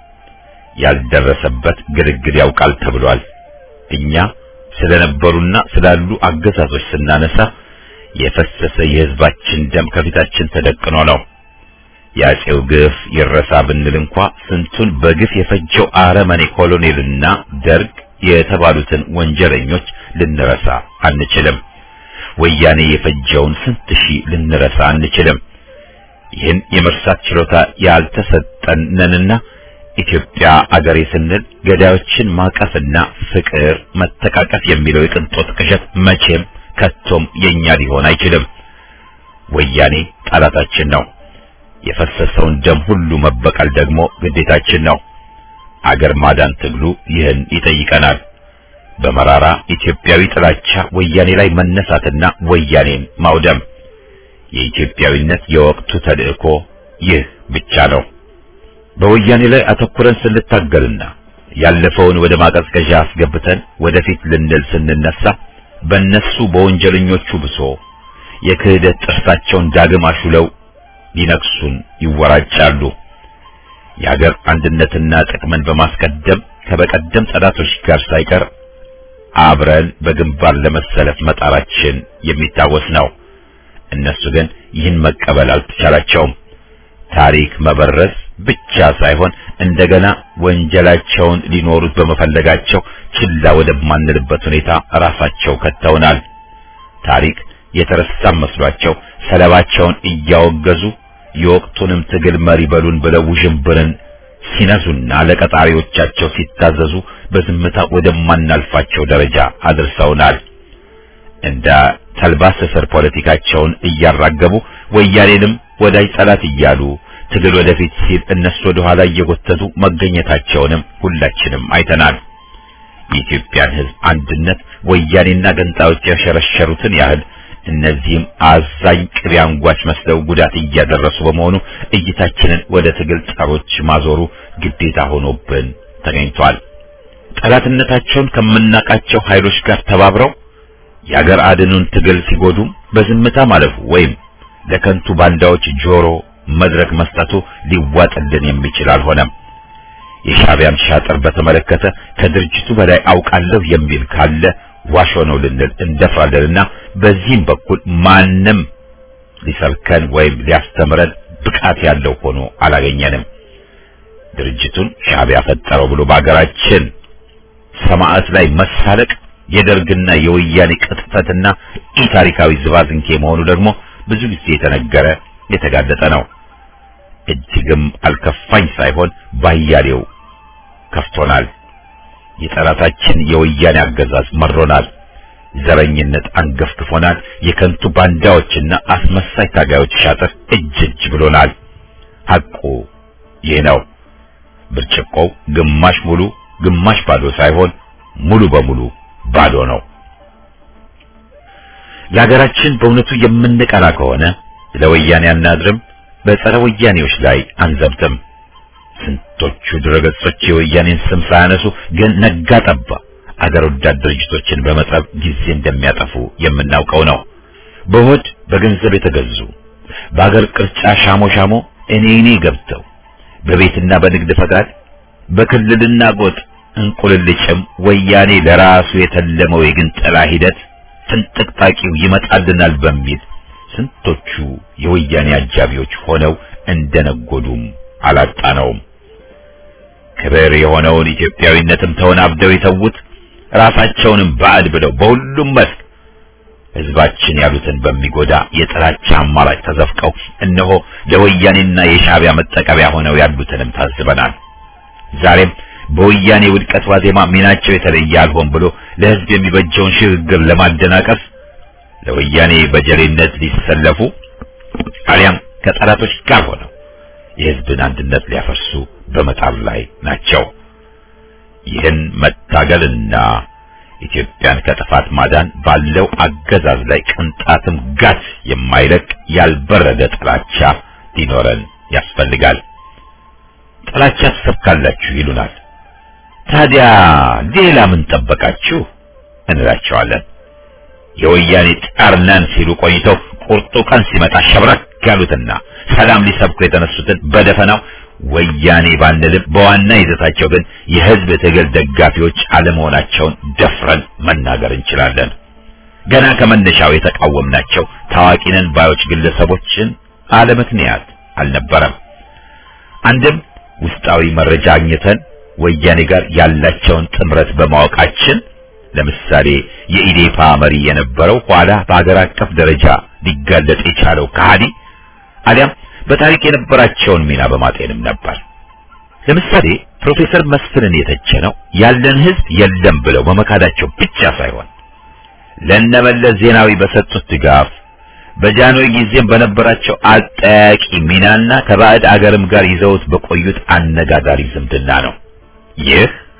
Speaker 4: ያልደረሰበት ግልግል ያውቃል ተብሏል። እኛ ስለነበሩና ስላሉ አገዛዞች ስናነሳ የፈሰሰ የሕዝባችን ደም ከፊታችን ተደቅኖ ነው። የአፄው ግፍ ይረሳ ብንል እንኳ ስንቱን በግፍ የፈጀው አረመኔ ኮሎኔልና ደርግ የተባሉትን ወንጀለኞች ልንረሳ አንችልም። ወያኔ የፈጀውን ስንት ሺህ ልንረሳ አንችልም። ይህን የመርሳት ችሎታ ያልተሰጠን ነንና ኢትዮጵያ አገሬ ስንል ገዳዮችን ማቀፍና ፍቅር፣ መተቃቀፍ የሚለው የቅንጦት ቅዠት መቼም ከቶም የኛ ሊሆን አይችልም። ወያኔ ጠላታችን ነው። የፈሰሰውን ደም ሁሉ መበቀል ደግሞ ግዴታችን ነው። አገር ማዳን ትግሉ ይህን ይጠይቀናል። በመራራ ኢትዮጵያዊ ጥላቻ ወያኔ ላይ መነሳትና ወያኔን ማውደም የኢትዮጵያዊነት የወቅቱ ተልእኮ ይህ ብቻ ነው። በወያኔ ላይ አተኩረን ስንታገልና ያለፈውን ወደ ማቀዝቀዣ አስገብተን ወደፊት ልንል ስንነሳ በእነሱ በወንጀለኞቹ ብሶ የክህደት ጥርሳቸውን ዳግም አሹለው ሊነክሱን ይወራጫሉ። የሀገር አንድነትና ጥቅምን በማስቀደም ከበቀደም ጠላቶች ጋር ሳይቀር አብረን በግንባር ለመሰለፍ መጣራችን የሚታወስ ነው። እነሱ ግን ይህን መቀበል አልተቻላቸውም። ታሪክ መበረዝ ብቻ ሳይሆን እንደገና ወንጀላቸውን ሊኖሩት በመፈለጋቸው ችላ ወደማንልበት ሁኔታ ራሳቸው ከተውናል። ታሪክ የተረሳ መስሏቸው ሰለባቸውን እያወገዙ የወቅቱንም ትግል መሪ በሉን ብለው ውዥንብርን ሲነዙና ለቀጣሪዎቻቸው ሲታዘዙ በዝምታ ወደማናልፋቸው ደረጃ አድርሰውናል። እንደ ተልባ ስፍር ፖለቲካቸውን እያራገቡ ወያኔንም ወዳጅ ጠላት እያሉ ትግል ወደፊት ሲል እነሱ ወደ ኋላ እየጎተቱ መገኘታቸውንም ሁላችንም አይተናል። የኢትዮጵያን ሕዝብ አንድነት ወያኔና ገንጣዮች ያሸረሸሩትን ያህል እነዚህም አዛኝ ቅቤ አንጓች መስለው ጉዳት እያደረሱ በመሆኑ እይታችንን ወደ ትግል ጸሮች ማዞሩ ግዴታ ሆኖብን ተገኝቷል። ጠላትነታቸውን ከምናቃቸው ኃይሎች ጋር ተባብረው የአገር አድኑን ትግል ሲጎዱም በዝምታ ማለፉ ወይም ለከንቱ ባንዳዎች ጆሮ መድረክ መስጠቱ ሊዋጥልን የሚችል አልሆነም። የሻዕቢያን ሻጥር በተመለከተ ከድርጅቱ በላይ አውቃለሁ የሚል ካለ ዋሾ ነው ልንል እንደፍራለንና በዚህም በኩል ማንም ሊሰብከን ወይም ሊያስተምረን ብቃት ያለው ሆኖ አላገኘንም። ድርጅቱን ሻዕቢያ ፈጠረው ብሎ በአገራችን ሰማዕት ላይ መሳለቅ የደርግና የወያኔ ቅጥፈትና ኢታሪካዊ ዝባዝንኬ መሆኑ ደግሞ ብዙ ጊዜ የተነገረ የተጋለጠ ነው። እጅግም አልከፋኝ ሳይሆን ባያሌው ከፍቶናል። የጠላታችን የወያኔ አገዛዝ መሮናል። ዘረኝነት አንገፍግፎናል። የከንቱ ባንዳዎችና አስመሳይ ታጋዮች ሻጥር እጅ እጅ ብሎናል። ሐቁ ይህ ነው። ብርጭቆው ግማሽ ሙሉ ግማሽ ባዶ ሳይሆን ሙሉ በሙሉ ባዶ ነው። ለሀገራችን በእውነቱ የምንቀና ከሆነ ለወያኔ አናድርም፣ በጸረ ወያኔዎች ላይ አንዘብትም። ስንቶቹ ድረገጾች የወያኔን ስም ሳያነሱ ግን ነጋ ጠባ አገር ወዳድ ድርጅቶችን በመጠብ ጊዜ እንደሚያጠፉ የምናውቀው ነው። በሆድ በገንዘብ የተገዙ በአገር ቅርጫ ሻሞ ሻሞ እኔ እኔ ገብተው በቤትና በንግድ ፈቃድ በክልልና ጎጥ እንቁልልጭም ወያኔ ለራሱ የተለመው የግንጠላ ሂደት ፍንጥቅጣቂው ይመጣልናል በሚል ስንቶቹ የወያኔ አጃቢዎች ሆነው እንደነጎዱም አላጣነውም። ክብር የሆነውን ኢትዮጵያዊነትም ተወናብደው የተዉት ራሳቸውንም ባዕድ ብለው በሁሉም መስክ ሕዝባችን ያሉትን በሚጎዳ የጥላቻ አማራጭ ተዘፍቀው እነሆ ለወያኔና የሻዕቢያ መጠቀሚያ ሆነው ያሉትንም ታዝበናል። ዛሬም በወያኔ ውድቀት ዋዜማ ሚናቸው የተለየ አልሆን ብሎ ለሕዝብ የሚበጀውን ሽግግር ለማደናቀፍ ለወያኔ በጀሌነት ሊሰለፉ አሊያም ከጠላቶች ጋር ሆነው የሕዝብን አንድነት ሊያፈርሱ በመጣር ላይ ናቸው። ይህን መታገልና ኢትዮጵያን ከጥፋት ማዳን ባለው አገዛዝ ላይ ቅንጣትም ጋት የማይለቅ ያልበረደ ጥላቻ ሊኖረን ያስፈልጋል። ጥላቻ ትሰብካላችሁ ይሉናል። ታዲያ ሌላ ምን ጠበቃችሁ እንላቸዋለን። የወያኔ ጣርነን ሲሉ ቆይተው ቁርጡ ቀን ሲመጣ ሸብረክ ያሉትና ሰላም ሊሰብኩ የተነሱትን በደፈናው ወያኔ ባንልም በዋና ይዘታቸው ግን የሕዝብ ትግል ደጋፊዎች አለመሆናቸውን ደፍረን መናገር እንችላለን። ገና ከመነሻው የተቃወምናቸው ታዋቂ ነን ባዮች ግለሰቦችን አለምክንያት አልነበረም። አንድም ውስጣዊ መረጃ አግኝተን ወያኔ ጋር ያላቸውን ጥምረት በማወቃችን ለምሳሌ የኢዴፓ መሪ የነበረው ኋላ በአገር አቀፍ ደረጃ ሊጋለጥ የቻለው ከሃዲ አሊያም በታሪክ የነበራቸውን ሚና በማጤንም ነበር። ለምሳሌ ፕሮፌሰር መስፍንን የተቸነው ያለን ሕዝብ የለም ብለው በመካዳቸው ብቻ ሳይሆን ለነመለስ ዜናዊ በሰጡት ድጋፍ በጃንሆይ ጊዜም በነበራቸው አጠያቂ ሚናና ከባዕድ አገርም ጋር ይዘውት በቆዩት አነጋጋሪ ዝምድና ነው። ይህ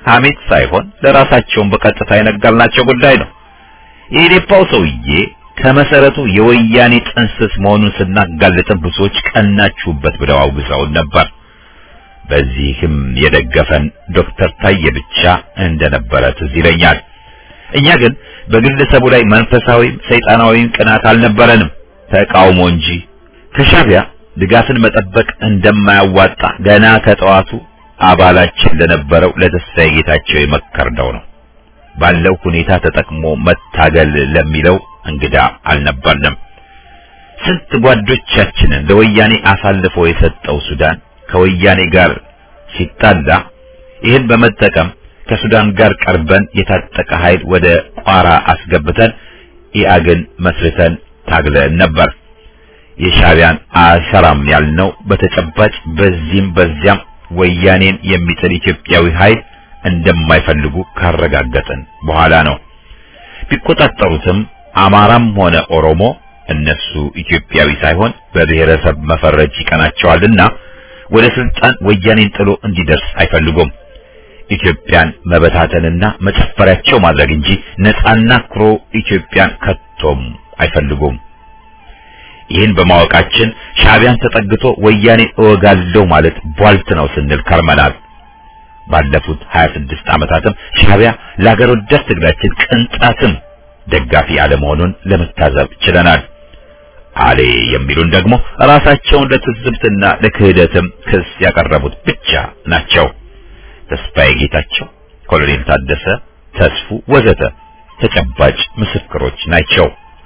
Speaker 4: ሐሜት ሳይሆን ለራሳቸውን በቀጥታ የነገርናቸው ጉዳይ ነው። የኢዴፓው ሰውዬ ከመሰረቱ የወያኔ ጥንስስ መሆኑን ስናጋልጥም ብዙዎች ቀናችሁበት ብለው አውግዘውን ነበር። በዚህም የደገፈን ዶክተር ታዬ ብቻ እንደነበረ ትዝ ይለኛል። እኛ ግን በግለሰቡ ላይ መንፈሳዊም ሰይጣናዊም ቅናት አልነበረንም፣ ተቃውሞ እንጂ። ከሻዕቢያ ድጋፍን መጠበቅ እንደማያዋጣ ገና ከጠዋቱ አባላችን ለነበረው ለተስፋዬ ጌታቸው የመከርነው ነው። ባለው ሁኔታ ተጠቅሞ መታገል ለሚለው እንግዳ አልነበርንም። ስንት ጓዶቻችንን ለወያኔ አሳልፎ የሰጠው ሱዳን ከወያኔ ጋር ሲጣላ ይህን በመጠቀም ከሱዳን ጋር ቀርበን የታጠቀ ኃይል ወደ ቋራ አስገብተን ኢአግን መስርተን ታግለን ነበር። የሻዕቢያን አሰራም ያልነው በተጨባጭ በዚህም በዚያም ወያኔን የሚጥል ኢትዮጵያዊ ኃይል እንደማይፈልጉ ካረጋገጥን በኋላ ነው። ቢቆጣጠሩትም አማራም ሆነ ኦሮሞ እነሱ ኢትዮጵያዊ ሳይሆን በብሔረሰብ መፈረጅ ይቀናቸዋልና ወደ ስልጣን ወያኔን ጥሎ እንዲደርስ አይፈልጉም። ኢትዮጵያን መበታተንና መጨፈሪያቸው ማድረግ እንጂ ነፃና ኩሩ ኢትዮጵያን ከቶም አይፈልጉም። ይህን በማወቃችን ሻዕቢያን ተጠግቶ ወያኔ እወጋለሁ ማለት ቧልት ነው ስንል ከርመናል። ባለፉት 26 ዓመታትም ሻዕቢያ ለሀገር ወዳድ ትግላችን ቅንጣትም ደጋፊ አለመሆኑን ለመታዘብ ችለናል። አሌ የሚሉን ደግሞ ራሳቸውን ለትዝብትና ለክህደትም ክስ ያቀረቡት ብቻ ናቸው። ተስፋዬ ጌታቸው፣ ኮሎኔል ታደሰ ተስፉ ወዘተ ተጨባጭ ምስክሮች ናቸው።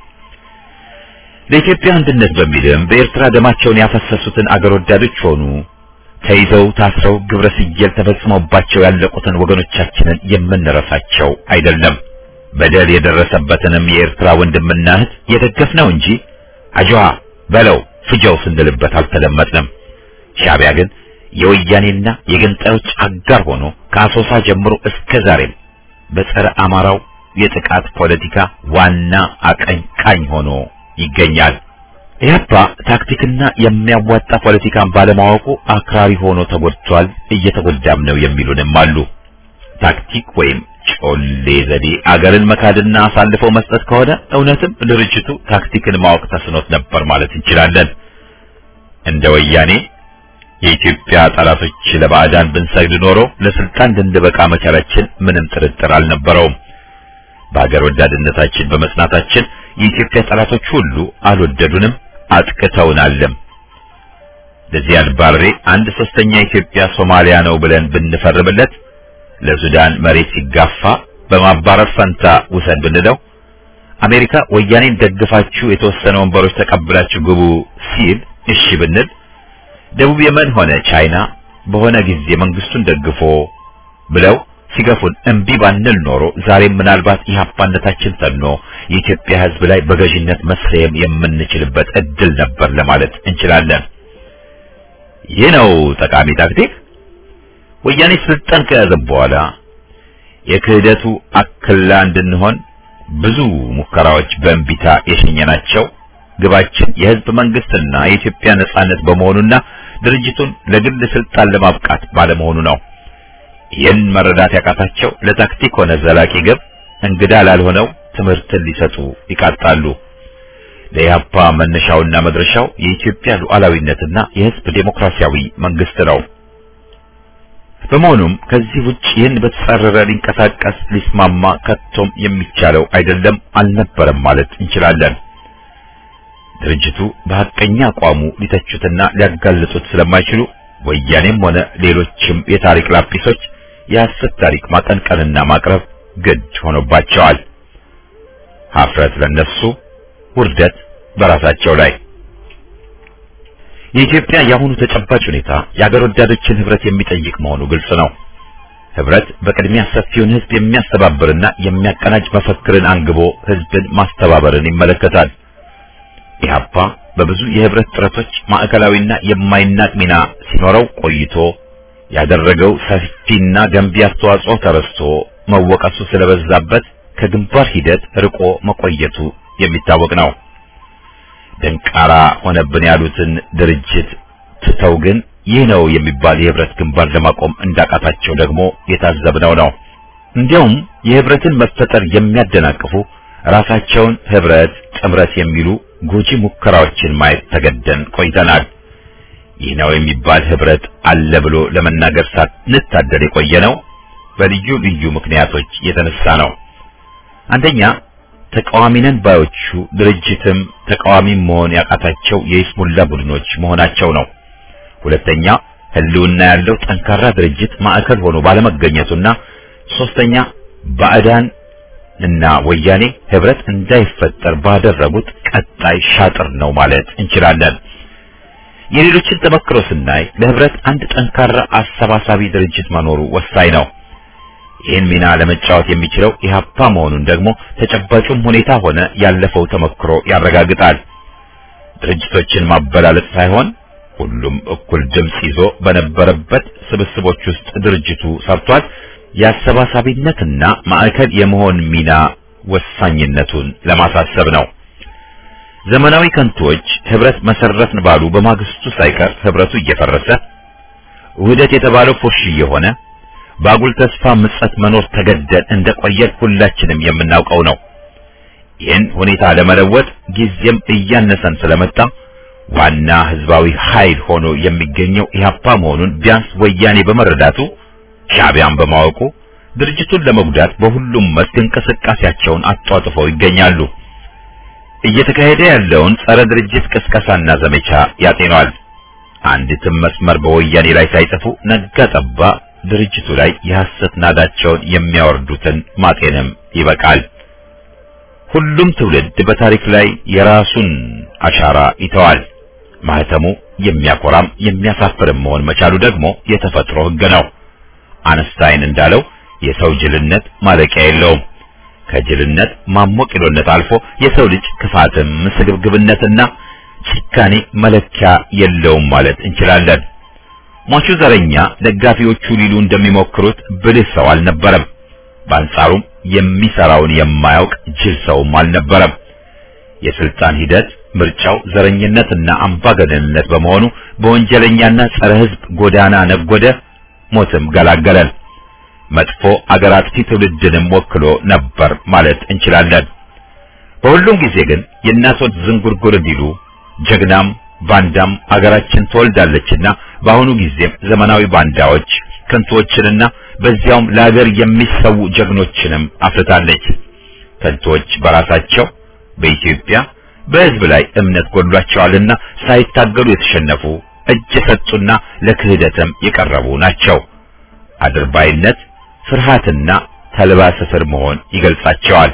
Speaker 4: ለኢትዮጵያ አንድነት በሚልም በኤርትራ ደማቸውን ያፈሰሱትን አገር ወዳዶች ሆኑ ተይዘው ታስረው ግብረ ስየል ተፈጽሞባቸው ያለቁትን ወገኖቻችንን የምንረሳቸው አይደለም። በደል የደረሰበትንም የኤርትራ ወንድምና እህት የደገፍነው እንጂ አጅዋ በለው ፍጀው ስንልበት አልተለመጥንም። ሻዕቢያ ግን የወያኔና የገንጣዮች አጋር ሆኖ ከአሶሳ ጀምሮ እስከ ዛሬም በጸረ አማራው የጥቃት ፖለቲካ ዋና አቀንቃኝ ሆኖ ይገኛል። ኢህአፓ ታክቲክና የሚያዋጣ ፖለቲካን ባለማወቁ አክራሪ ሆኖ ተጎድቷል፣ እየተጎዳም ነው የሚሉንም አሉ። ታክቲክ ወይም ጮሌ ዘዴ አገርን መካድና አሳልፎ መስጠት ከሆነ እውነትም ድርጅቱ ታክቲክን ማወቅ ተስኖት ነበር ማለት እንችላለን። እንደ ወያኔ የኢትዮጵያ ጠላቶች ለባዕዳን ብንሰግድ ኖሮ ለስልጣን እንድንበቃ መቻላችን ምንም ጥርጥር አልነበረውም። በአገር ወዳድነታችን በመጽናታችን የኢትዮጵያ ጠላቶች ሁሉ አልወደዱንም፣ አጥቅተውናልም። ለዚያድ ባሬ አንድ ሶስተኛ ኢትዮጵያ ሶማሊያ ነው ብለን ብንፈርምለት ለሱዳን መሬት ሲጋፋ በማባረር ፈንታ ውሰድ ብንለው አሜሪካ ወያኔን ደግፋችሁ የተወሰነ ወንበሮች ተቀብላችሁ ግቡ ሲል እሺ ብንል ደቡብ የመን ሆነ ቻይና በሆነ ጊዜ መንግስቱን ደግፎ ብለው ሲገፉን እምቢ ባንል ኖሮ ዛሬም ምናልባት ኢህአፓነታችን ተኖ የኢትዮጵያ ሕዝብ ላይ በገዥነት መሰየም የምንችልበት እድል ነበር ለማለት እንችላለን። ይህ ነው ጠቃሚ ታክቲክ። ወያኔ ስልጣን ከያዘ በኋላ የክህደቱ አክላ እንድንሆን ብዙ ሙከራዎች በእንቢታ የሸኘናቸው ግባችን የህዝብ መንግስትና የኢትዮጵያ ነጻነት በመሆኑና ድርጅቱን ለግል ስልጣን ለማብቃት ባለመሆኑ ነው። ይህን መረዳት ያቃታቸው ለታክቲክ ሆነ ዘላቂ ግብ እንግዳ ላልሆነው ትምህርትን ሊሰጡ ይቃጣሉ። ለኢህአፓ መነሻውና መድረሻው የኢትዮጵያ ሉዓላዊነትና የህዝብ ዴሞክራሲያዊ መንግስት ነው። በመሆኑም ከዚህ ውጭ ይህን በተጻረረ ሊንቀሳቀስ ሊስማማ ከቶም የሚቻለው አይደለም አልነበረም ማለት እንችላለን። ድርጅቱ በሐቀኛ አቋሙ ሊተቹትና ሊያጋልጡት ስለማይችሉ ወያኔም ሆነ ሌሎችም የታሪክ ላጲሶች የሐሰት ታሪክ ማቀንቀንና ማቅረብ ግድ ሆኖባቸዋል። ሀፍረት ለነሱ፣ ውርደት በራሳቸው ላይ። የኢትዮጵያ የአሁኑ ተጨባጭ ሁኔታ የአገር ወዳዶችን ህብረት የሚጠይቅ መሆኑ ግልጽ ነው። ህብረት በቅድሚያ ሰፊውን ህዝብ የሚያስተባብርና የሚያቀናጅ መፈክርን አንግቦ ህዝብን ማስተባበርን ይመለከታል። ኢህአፓ በብዙ የህብረት ጥረቶች ማዕከላዊና የማይናቅ ሚና ሲኖረው ቆይቶ ያደረገው ሰፊና ገንቢ አስተዋጽኦ ተረስቶ መወቀሱ ስለበዛበት ከግንባር ሂደት ርቆ መቆየቱ የሚታወቅ ነው። ደንቃራ ሆነብን ያሉትን ድርጅት ትተው ግን ይህ ነው የሚባል የህብረት ግንባር ለማቆም እንዳቃታቸው ደግሞ የታዘብነው ነው። እንዲያውም የህብረትን መፈጠር የሚያደናቅፉ ራሳቸውን ህብረት፣ ጥምረት የሚሉ ጎጂ ሙከራዎችን ማየት ተገደን ቆይተናል። ይህ ነው የሚባል ህብረት አለ ብሎ ለመናገር ሳንታደል የቆየ ነው በልዩ ልዩ ምክንያቶች የተነሳ ነው። አንደኛ ተቃዋሚ ነን ባዮቹ ድርጅትም ተቃዋሚ መሆን ያቃታቸው የይስሙላ ቡድኖች መሆናቸው ነው። ሁለተኛ ህልውና ያለው ጠንካራ ድርጅት ማዕከል ሆኖ ባለመገኘቱና ሶስተኛ ባዕዳን እና ወያኔ ህብረት እንዳይፈጠር ባደረጉት ቀጣይ ሻጥር ነው ማለት እንችላለን። የሌሎችን ተመክሮ ስናይ ለህብረት አንድ ጠንካራ አሰባሳቢ ድርጅት መኖሩ ወሳኝ ነው። ይህን ሚና ለመጫወት የሚችለው ኢህአፓ መሆኑን ደግሞ ተጨባጩም ሁኔታ ሆነ ያለፈው ተመክሮ ያረጋግጣል። ድርጅቶችን ማበላለጥ ሳይሆን ሁሉም እኩል ድምጽ ይዞ በነበረበት ስብስቦች ውስጥ ድርጅቱ ሰርቷል። የአሰባሳቢነትና ማዕከል የመሆን ሚና ወሳኝነቱን ለማሳሰብ ነው። ዘመናዊ ከንቶች ህብረት መሰረትን ባሉ በማግስቱ ሳይቀር ህብረቱ እየፈረሰ ውህደት የተባለው ፉርሽ እየሆነ በአጉል ተስፋ ምጸት መኖር ተገደን እንደቆየን ሁላችንም የምናውቀው ነው። ይህን ሁኔታ ለመለወጥ ጊዜም እያነሰን ስለመጣ ዋና ህዝባዊ ኃይል ሆኖ የሚገኘው ኢህአፓ መሆኑን ቢያንስ ወያኔ በመረዳቱ ሻዕቢያን በማወቁ ድርጅቱን ለመጉዳት በሁሉም መስክ እንቅስቃሴያቸውን አጧጥፈው ይገኛሉ። እየተካሄደ ያለውን ጸረ ድርጅት ቅስቀሳና ዘመቻ ያጤኗል። አንዲትም መስመር በወያኔ ላይ ሳይጽፉ ነጋ ጠባ ድርጅቱ ላይ የሐሰት ናዳቸውን የሚያወርዱትን ማጤንም ይበቃል። ሁሉም ትውልድ በታሪክ ላይ የራሱን አሻራ ይተዋል። ማህተሙ የሚያኮራም የሚያሳፍርም መሆን መቻሉ ደግሞ የተፈጥሮ ሕግ ነው። አነስታይን እንዳለው የሰው ጅልነት ማለቂያ የለውም። ከጅልነት ማሞቂሎነት አልፎ የሰው ልጅ ክፋትም ስግብግብነትና ጭካኔ መለኪያ የለውም ማለት እንችላለን። ሟቹ ዘረኛ ደጋፊዎቹ ሊሉ እንደሚሞክሩት ብልህ ሰው አልነበረም። በአንጻሩም የሚሰራውን የማያውቅ ጅል ሰውም አልነበረም። የስልጣን ሂደት ምርጫው ዘረኝነትና አምባገነንነት በመሆኑ በወንጀለኛና ጸረ ሕዝብ ጎዳና ነጎደ፣ ሞትም ገላገለን። መጥፎ አገር አጥፊ ትውልድንም ወክሎ ነበር ማለት እንችላለን። በሁሉም ጊዜ ግን የእናቶች ዝንጉርጉር እንዲሉ ጀግናም ባንዳም አገራችን ትወልዳለችና በአሁኑ ጊዜም ዘመናዊ ባንዳዎች ከንቶችንና በዚያውም ለአገር የሚሰዉ ጀግኖችንም አፍርታለች። ከንቶች በራሳቸው በኢትዮጵያ በሕዝብ ላይ እምነት ጎድሏቸዋልና ሳይታገሉ የተሸነፉ እጅ የሰጡና ለክህደትም የቀረቡ ናቸው። አድርባይነት፣ ፍርሃትና ተልባ ስፍር መሆን ይገልጻቸዋል።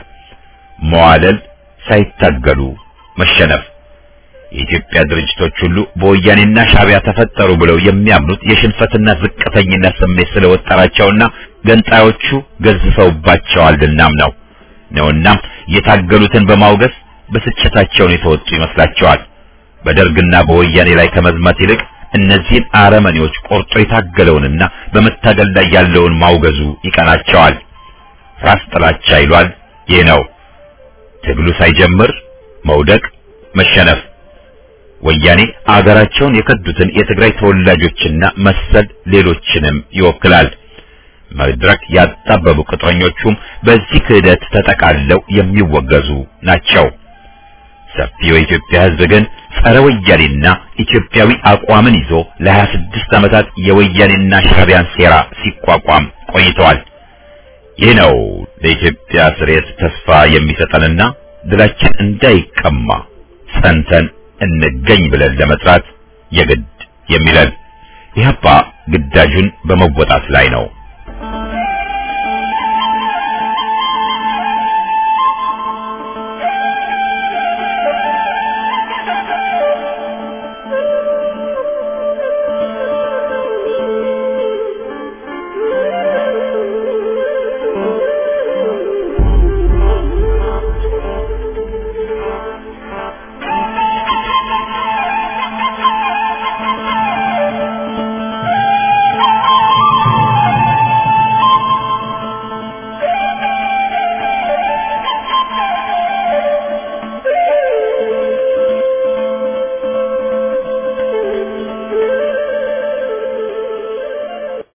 Speaker 4: መዋለል፣ ሳይታገሉ መሸነፍ። የኢትዮጵያ ድርጅቶች ሁሉ በወያኔና ሻዕቢያ ተፈጠሩ ብለው የሚያምኑት የሽንፈትና ዝቅተኝነት ስሜት ስለወጠራቸውና ገንጣዮቹ ገዝፈውባቸዋልናም ነው ነውናም የታገሉትን በማውገዝ ብስጭታቸውን የተወጡ ይመስላቸዋል። በደርግና በወያኔ ላይ ከመዝመት ይልቅ እነዚህን አረመኔዎች ቆርጦ የታገለውንና በመታገል ላይ ያለውን ማውገዙ ይቀናቸዋል። ራስ ጥላቻ ይሏል። ይህ ነው ትግሉ ሳይጀምር መውደቅ፣ መሸነፍ። ወያኔ አገራቸውን የከዱትን የትግራይ ተወላጆችና መሰል ሌሎችንም ይወክላል። መድረክ ያጣበቡ ቅጥረኞቹም በዚህ ክህደት ተጠቃለው የሚወገዙ ናቸው። ሰፊው የኢትዮጵያ ሕዝብ ግን ጸረ ወያኔና ኢትዮጵያዊ አቋምን ይዞ ለሀያ ስድስት ዓመታት የወያኔና ሻዕቢያን ሴራ ሲቋቋም ቆይተዋል። ይህ ነው ለኢትዮጵያ ስሬት ተስፋ የሚሰጠንና ድላችን እንዳይቀማ ጸንተን እንገኝ ብለን ለመስራት የግድ የሚለን ኢህአፓ ግዳጁን በመወጣት ላይ ነው።